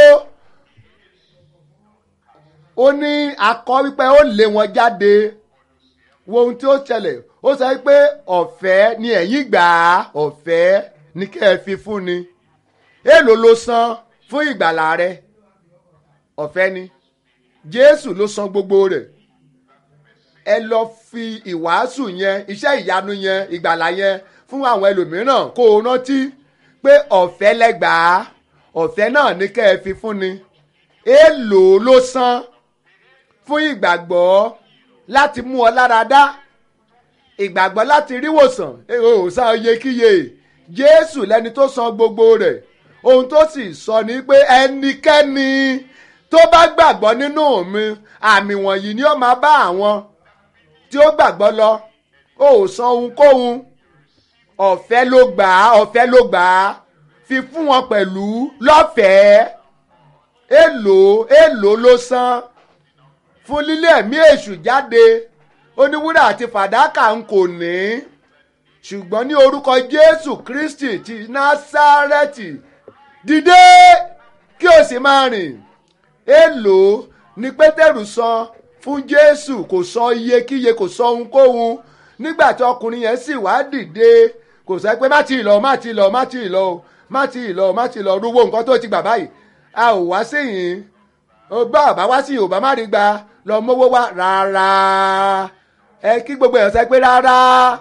ó ní akọ wípé ó lé wọn jáde wo ohun tí ó ṣẹlẹ̀ ó sọ pé ọ̀fẹ́ ni ẹ̀yin gbà á ọ̀fẹ́ ni kẹ́ ẹ fi fún ni èèlò ló san fún ìgbàlà rẹ ọ̀fẹ́ ni Jésù ló san gbogbo rẹ̀ ẹ lọ fi ìwàásù yẹn iṣẹ́ ìyanu yẹn ìgbàlà yẹn fún àwọn ẹlòmíràn kó o rántí pé ọ̀fẹ́ lẹ́gbàá ọ̀fẹ́ náà ní kẹ́ ẹ fi fún ni èèlò ló san fún ìgbàgbọ́ láti mú ọ lára dá ìgbàgbọ́ láti ríwòsàn ò san iyekíye Jésù lẹni tó san gbogbo rẹ̀ ohun tó sì sọ ni pé ẹnikẹ́ni tó bá gbàgbọ́ nínú mi àmì wọ̀nyí ni ó máa bá àwọn tí ó gbàgbọ́ lọ ó ò san ohunkóhun ọ̀fẹ́ ló gbà á ọ̀fẹ́ ló gbà á fi fún wọn pẹ̀lú lọ́fẹ̀ẹ́ èlò èlò ló san fún lílé ẹ̀mí èṣù jáde oníwúrà àti fàdákà ń kò ní ṣùgbọ́n ní orúkọ Jésù Kristi ti Násárẹ́tì dìde kí o sì máa rìn èlò ni Pétérù san fún Jésù kò sọ iyekíye kò sọ ohunkóhun nígbà tí ọkùnrin yẹn sì wá dìde kò sọ pé má ti lọ má ti lọ má ti lọ má ti lọ má ti lọ rúwó nǹkan tó ti gbà báyìí a ò wá síyìn ọgbà ọba wá sí yorùbá má rí gba lọ mówó wá rárá ẹ kí gbogbo èèyàn sọ pé rárá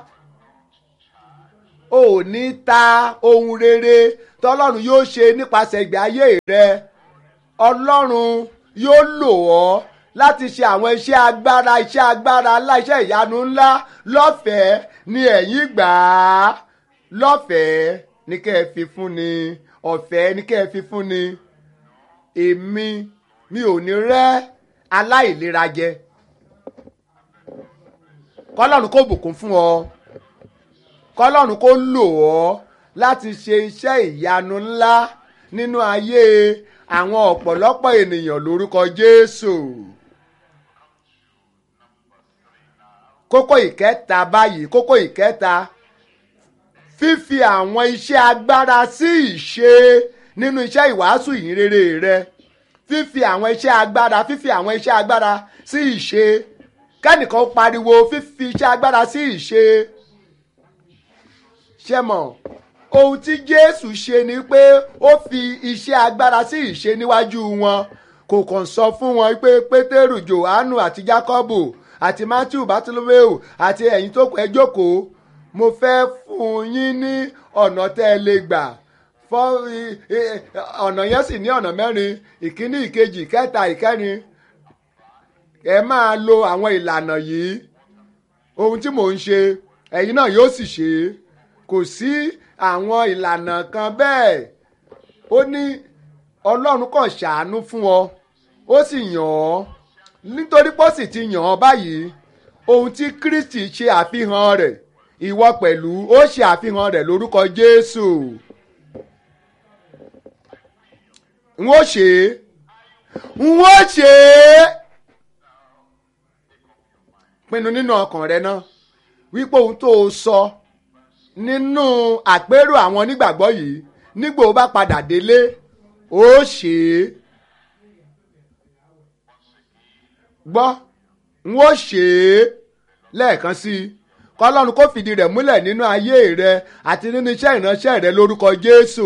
ò ní ta ohun rere tọ́lọ́run yóò ṣe nípasẹ̀ ìgbé ayé rẹ ọlọ́run yóò lò ọ́ láti ṣe àwọn iṣẹ́ agbára iṣẹ́ agbára ńlá iṣẹ́ ìyanu ńlá lọ́fẹ̀ẹ́ ni ẹ̀yin gbà á lọ́fẹ̀ẹ́ ní kẹ́ ẹ fi fún ni ọ̀fẹ́ ní kẹ́ ẹ fi fún ni èmi mi ò ní rẹ́ aláìlera jẹ kọ́lọ́run kó bùkún fún ọ kọ́lọ́run kó lò ọ́ láti ṣe iṣẹ́ ìyanu ńlá nínú ayé àwọn ọ̀pọ̀lọpọ̀ ènìyàn lórúkọ Jésù. kókó ìkẹta báyìí kókó ìkẹta fífi àwọn iṣẹ́ agbára sí ìṣe nínú iṣẹ́ ìwàásù ìhìnrere rẹ fífi àwọn iṣẹ́ agbára fífi àwọn iṣẹ́ agbára sí ìṣe kẹ́nìkan pariwo fífi iṣẹ́ agbára sí ìṣe ṣe mọ̀ ohun tí Jésù ṣe ni pé ó fi iṣẹ́ agbára sí ìṣe níwájú wọn kò kàn sọ fún wọn pé Pétérù Jòhánù àti Jákọ́bù àti Matthew Bartolomeu àti ẹ̀yin tó kù ẹ jókòó mo fẹ́ fún yín ní ọ̀nà tẹ́ ẹ lè gbà fọ́ ọ̀nà yẹn sì ní ọ̀nà mẹ́rin ìkíní ìkejì ìkẹta ìkẹrin ẹ máa lo àwọn ìlànà yìí ohun tí mò ń ṣe ẹ̀yin náà yóò sì ṣe é kò sí àwọn ìlànà kan bẹ́ẹ̀ ó ní Ọlọ́run kàn ṣàánú fún ọ ó sì yàn ọ́ nítorí pé ó sì ti yàn ọ́ báyìí ohun tí Kristi ṣe àfihàn rẹ̀ ìwọ pẹ̀lú ó ṣe àfihàn rẹ̀ lórúkọ Jésù n ó ṣe é n ó ṣe é pinnu nínú ọkàn rẹ náà wípé ohun tó o sọ nínú àpérò àwọn onígbàgbọ́ yìí nígbà ó bá padà délé ó ṣe é gbọ́ n ó ṣe é lẹ́ẹ̀kan sí i kọ́lọ́run kó fìdí rẹ̀ múlẹ̀ nínú ayé rẹ àti nínú iṣẹ́ ìránṣẹ́ rẹ lórúkọ Jésù.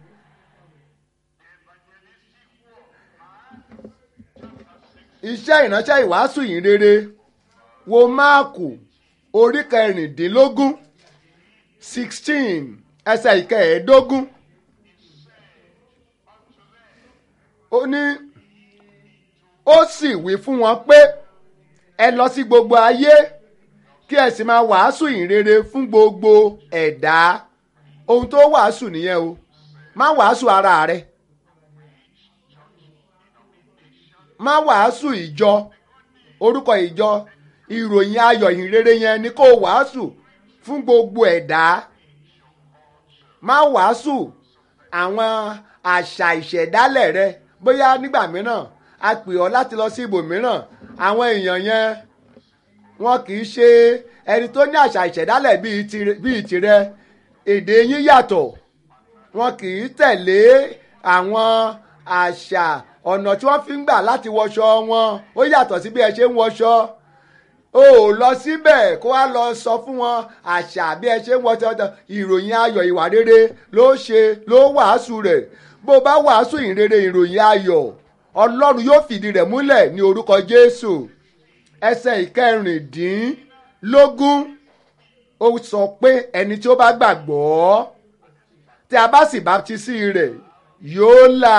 iṣẹ́ ìránṣẹ́ ìwàásù yìí rere wo máàkù orí kẹrìndínlógún sixteen ẹsẹ̀ ìkẹẹ̀ẹ́dógún ó ní ó sì wí fún wọn pé ẹ lọ sí gbogbo ayé kí ẹ sì máa wàásù ìrere fún gbogbo ẹ̀dá ohun tó wàásù nìyẹn o má wàásù ara rẹ má wàásù ìjọ orúkọ ìjọ ìròyìn ayọ̀ ìrere yẹn ni kó wàásù fún gbogbo ẹ̀dá má wàásù àwọn àṣà ìṣẹ̀dálẹ̀ rẹ bóyá nígbà mìíràn a pè ọ́ láti lọ sí ibòmíràn àwọn èèyàn yẹn wọn kì í ṣe ẹni tó ní àṣà ìṣẹ̀dálẹ̀ bíi tirẹ̀ èdè yín yàtọ̀ wọn kì í tẹ̀lé àwọn àṣà ọ̀nà tí wọ́n fi ń gbà láti wọṣọ wọn ó yàtọ̀ sí bí ẹ ṣe ń wọṣọ o ò lọ síbẹ̀ kó wá lọ sọ fún wọn àṣà bí ẹ ṣe ń wọṣọ ìròyìn ayọ̀ ìwà rere ló ṣe ló wàásù rẹ̀ bó bá wàásù ìrere ìròyìn ayọ̀ ọlọ́run yóò fìdí rẹ̀ múlẹ̀ ní orúkọ jésù ẹsẹ̀ ìkẹrìndínlógún ó sọ pé ẹni tí ó bá gbàgbọ́ tí a bá sì baptisi rẹ̀ yóò là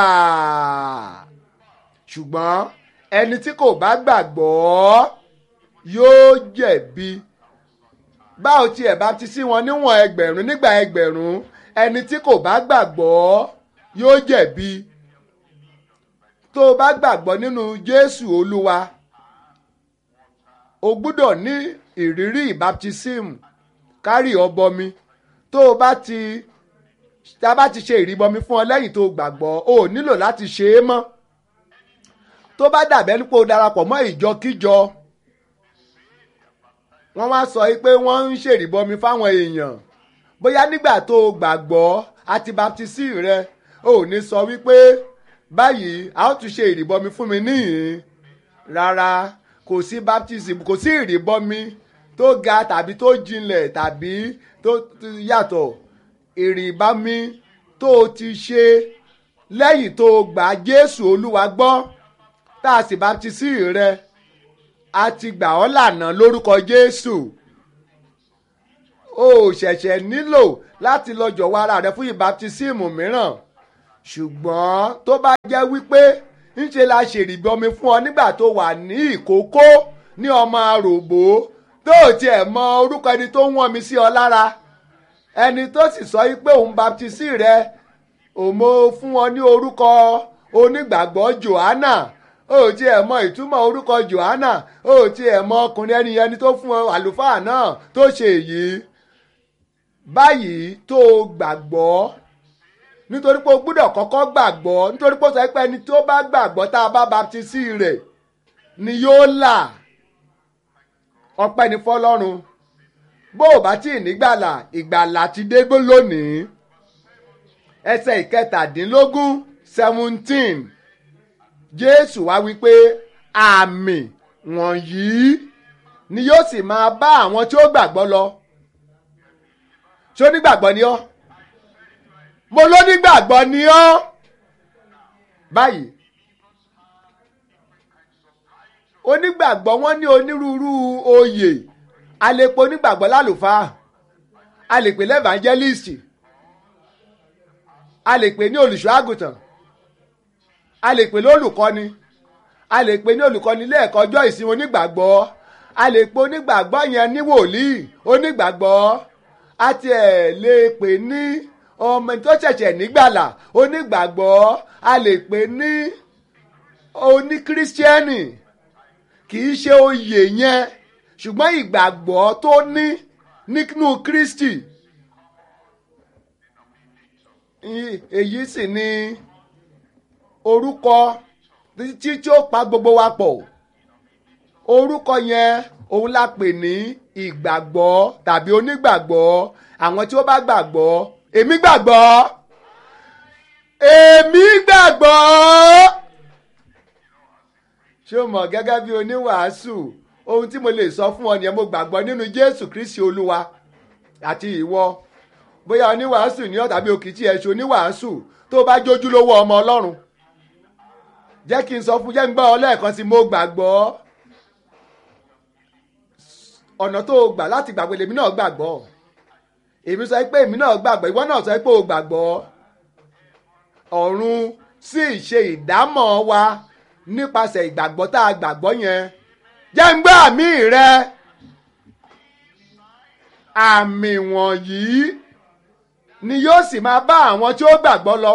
ṣùgbọ́n ẹni tí kò bá gbàgbọ́ yóò jẹ̀bi báwo tiẹ̀ baptisi wọn níwọ̀n ẹgbẹ̀rún nígbà ẹgbẹ̀rún ẹni tí kò bá gbàgbọ́ yóò jẹ̀bi tó o bá gbàgbọ́ nínú Jésù Olúwa o gbúdọ̀ ní ìrírí ìbaptism kárì ọbọmi tó o bá ti tá a bá ti ṣe ìrìbọmi fún ọ lẹ́yìn tó o gbàgbọ́ o ò nílò láti ṣe é mọ́ tó bá dàbẹ́ nípò darapọ̀ mọ́ ìjọkíjọ wọ́n wá sọ pé wọ́n ń ṣèrìbọmi fáwọn èèyàn bóyá nígbà tó o gbàgbọ́ àti baptisi rẹ o ò ní sọ wípé báyìí a ó tún ṣe ìrìbọmi fún mi níhìn rárá kò sí baptism kò sí ìrìbọmi tó ga tàbí tó jinlẹ̀ tàbí tó yàtọ̀ ìrìbọmi tó o ti ṣe lẹ́yìn tó o gbà Jésù Olúwa gbọ́ tá a sì baptisi rẹ a ti gbà ọ́ lànà lórúkọ Jésù o ò ṣẹ̀ṣẹ̀ nílò láti lọ jọ̀wọ́ ara rẹ fún ìbaptisímù mìíràn ṣùgbọ́n tó bá jẹ́ wípé ńṣe la ṣèrìbọmi fún ọ nígbà tó wà ní ìkókó ní ọmọ àròbó tó ò tiẹ̀ mọ orúkọ ẹni tó ń wọ́n mi sí ọ lára ẹni tó sì sọ pé òun baptisi rẹ òmo fún ọ ní orúkọ onígbàgbọ́ Johanna ó tiẹ̀ mọ ìtumọ̀ orúkọ Jòhánà ó tiẹ̀ mọ ọkùnrin ẹni ẹni tó fún ọ àlùfáà náà tó ṣe èyí báyìí tó gbàgbọ́ nítorí pé o gbúdọ̀ kọ́kọ́ gbàgbọ́ nítorí pé o sọ pé ẹni tó bá gbàgbọ́ tá a bá baptisi rẹ̀ ni yóò là ọpẹ́ ní fọlọ́run bó o bá tí ì nígbàlà ìgbàlà ti dé gbó lónìí ẹsẹ̀ ìkẹtàdínlógún seventeen jésù wá wípé àmì wọ̀nyí ni yóò sì máa bá àwọn tí ó gbàgbọ́ lọ ṣé onígbàgbọ́ ni ọ́ mo lónígbàgbọ́ ni ọ́ báyìí onígbàgbọ́ wọ́n ní onírúurú oyè a lè pe onígbàgbọ́ lálùfáà a lè pè lẹ́vàńjẹ́lìsì a lè pè ní olùṣọ́ àgùntàn a lè pè ní olùkọ́ni a lè pè ní olùkọ́ni ilé ẹ̀kọ́ ọjọ́ ìsinmi onígbàgbọ́ a lè pe onígbàgbọ́ yẹn ní wòlíì onígbàgbọ́ a tiẹ̀ lè pè ní ọmọ tó ṣẹ̀ṣẹ̀ nígbàlà onígbàgbọ́ a lè pè ní oníkírísítíẹ́nì kì í ṣe oyè yẹn ṣùgbọ́n ìgbàgbọ́ tó ní nínú Kristi èyí sì ni orúkọ tí tí ó pa gbogbo wa pọ̀ orúkọ yẹn òun la pè ní ìgbàgbọ́ tàbí onígbàgbọ́ àwọn tí ó bá gbàgbọ́ èmi gbàgbọ́ èmi gbàgbọ́ ṣé o mọ̀ gẹ́gẹ́ bí oníwàásù ohun tí mo lè sọ fún ọ nìyẹn mo gbàgbọ́ nínú Jésù Kristi Olúwa àti ìwọ bóyá oníwàásù ní ọ tàbí òkìtì ẹ̀ṣọ́ oníwàásù tó bá jójú lówó ọmọ Ọlọ́run jẹ́ kí n sọ fún jẹ́ ń gbọ́ ọ lẹ́ẹ̀kan sí mo gbàgbọ́ ọ̀nà tó o gbà láti gbàgbọ́ lèmi náà gbàgbọ́ èmi sọ pé èmi náà gbàgbọ́ ìwọ náà sọ pé o gbàgbọ́ ọ̀run sì ṣe ìdámọ̀ wa nípasẹ̀ ìgbàgbọ́ tá a gbàgbọ́ yẹn jẹ́ ń gbọ́ àmì rẹ àmì wọ̀nyí ni yóò sì máa bá àwọn tí ó gbàgbọ́ lọ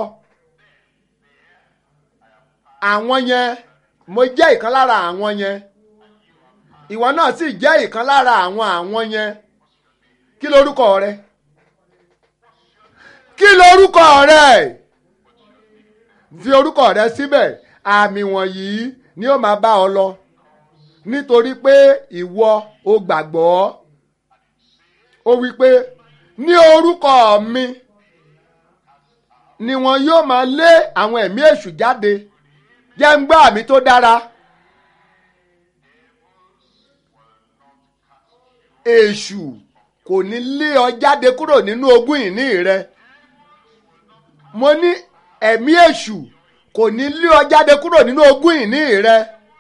àwọn yẹn mo jẹ́ ìkan lára àwọn yẹn ìwọ náà sì jẹ́ ìkan lára àwọn àwọn yẹn kí lorúkọ rẹ kí lorúkọ rẹ fi orúkọ rẹ síbẹ̀ àmì wọ̀nyí ni ó máa bá ọ lọ nítorí pé ìwọ o gbàgbọ́ ó wí pé ní orúkọ mi ni wọn yóò máa lé àwọn ẹ̀mí èṣù jáde jẹ́ ń gbọ́ àmì tó dára. èṣù kò ní lé ọ jáde kúrò nínú ogún ìní rẹ mo ní ẹ̀mí èṣù kò ní lé ọ jáde kúrò nínú ogún ìní rẹ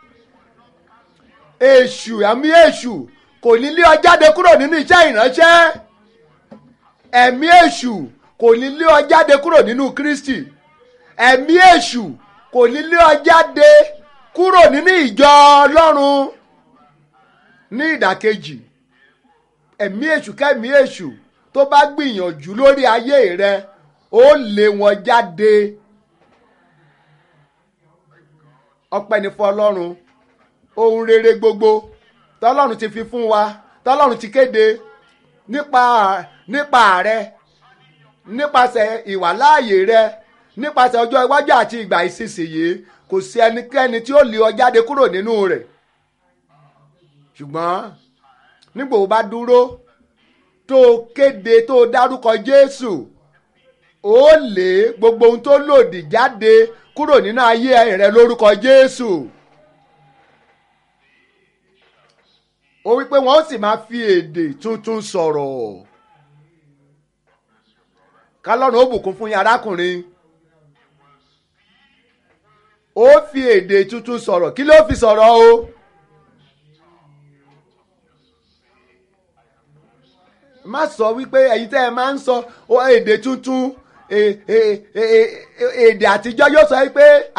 èṣù ẹ̀mí èṣù kò ní lé ọ jáde kúrò nínú iṣẹ́ ìránṣẹ́ ẹ̀mí èṣù kò ní lé ọ jáde kúrò nínú Kristi ẹ̀mí èṣù kò ní lé ọ jáde kúrò nínú ìjọ Ọlọ́run ní ìdàkejì ẹ̀mí èṣù kẹ́mí èṣù tó bá gbìyànjú lórí ayé rẹ ó lé wọn jáde ọpẹ́ ní fún Ọlọ́run ohun rere gbogbo tọ́lọ́run ti fi fún wa tọ́lọ́run ti kéde nípa nípa rẹ nípasẹ̀ ìwàláàyè rẹ nípasẹ̀ ọjọ́ iwájú àti ìgbà ìsinsìnyí kò sí ẹnikẹ́ni tí ó lé ọ jáde kúrò nínú rẹ̀ ṣùgbọ́n nígbà wo bá dúró tó kéde tó dárúkọ Jésù ó lé gbogbo ohun tó lòdì jáde kúrò nínú ayé rẹ lórúkọ Jésù. ó wípé wọn ó sì máa fi èdè tuntun sọ̀rọ̀ kálọ́run ó bùkún fún yín arákùnrin ó fi èdè tuntun sọ̀rọ̀ kí ló fi sọ̀rọ̀ o. má sọ wípé ẹ̀yin tẹ́ ẹ máa ń sọ èdè tuntun èdè àtijọ́ yóò sọ wípé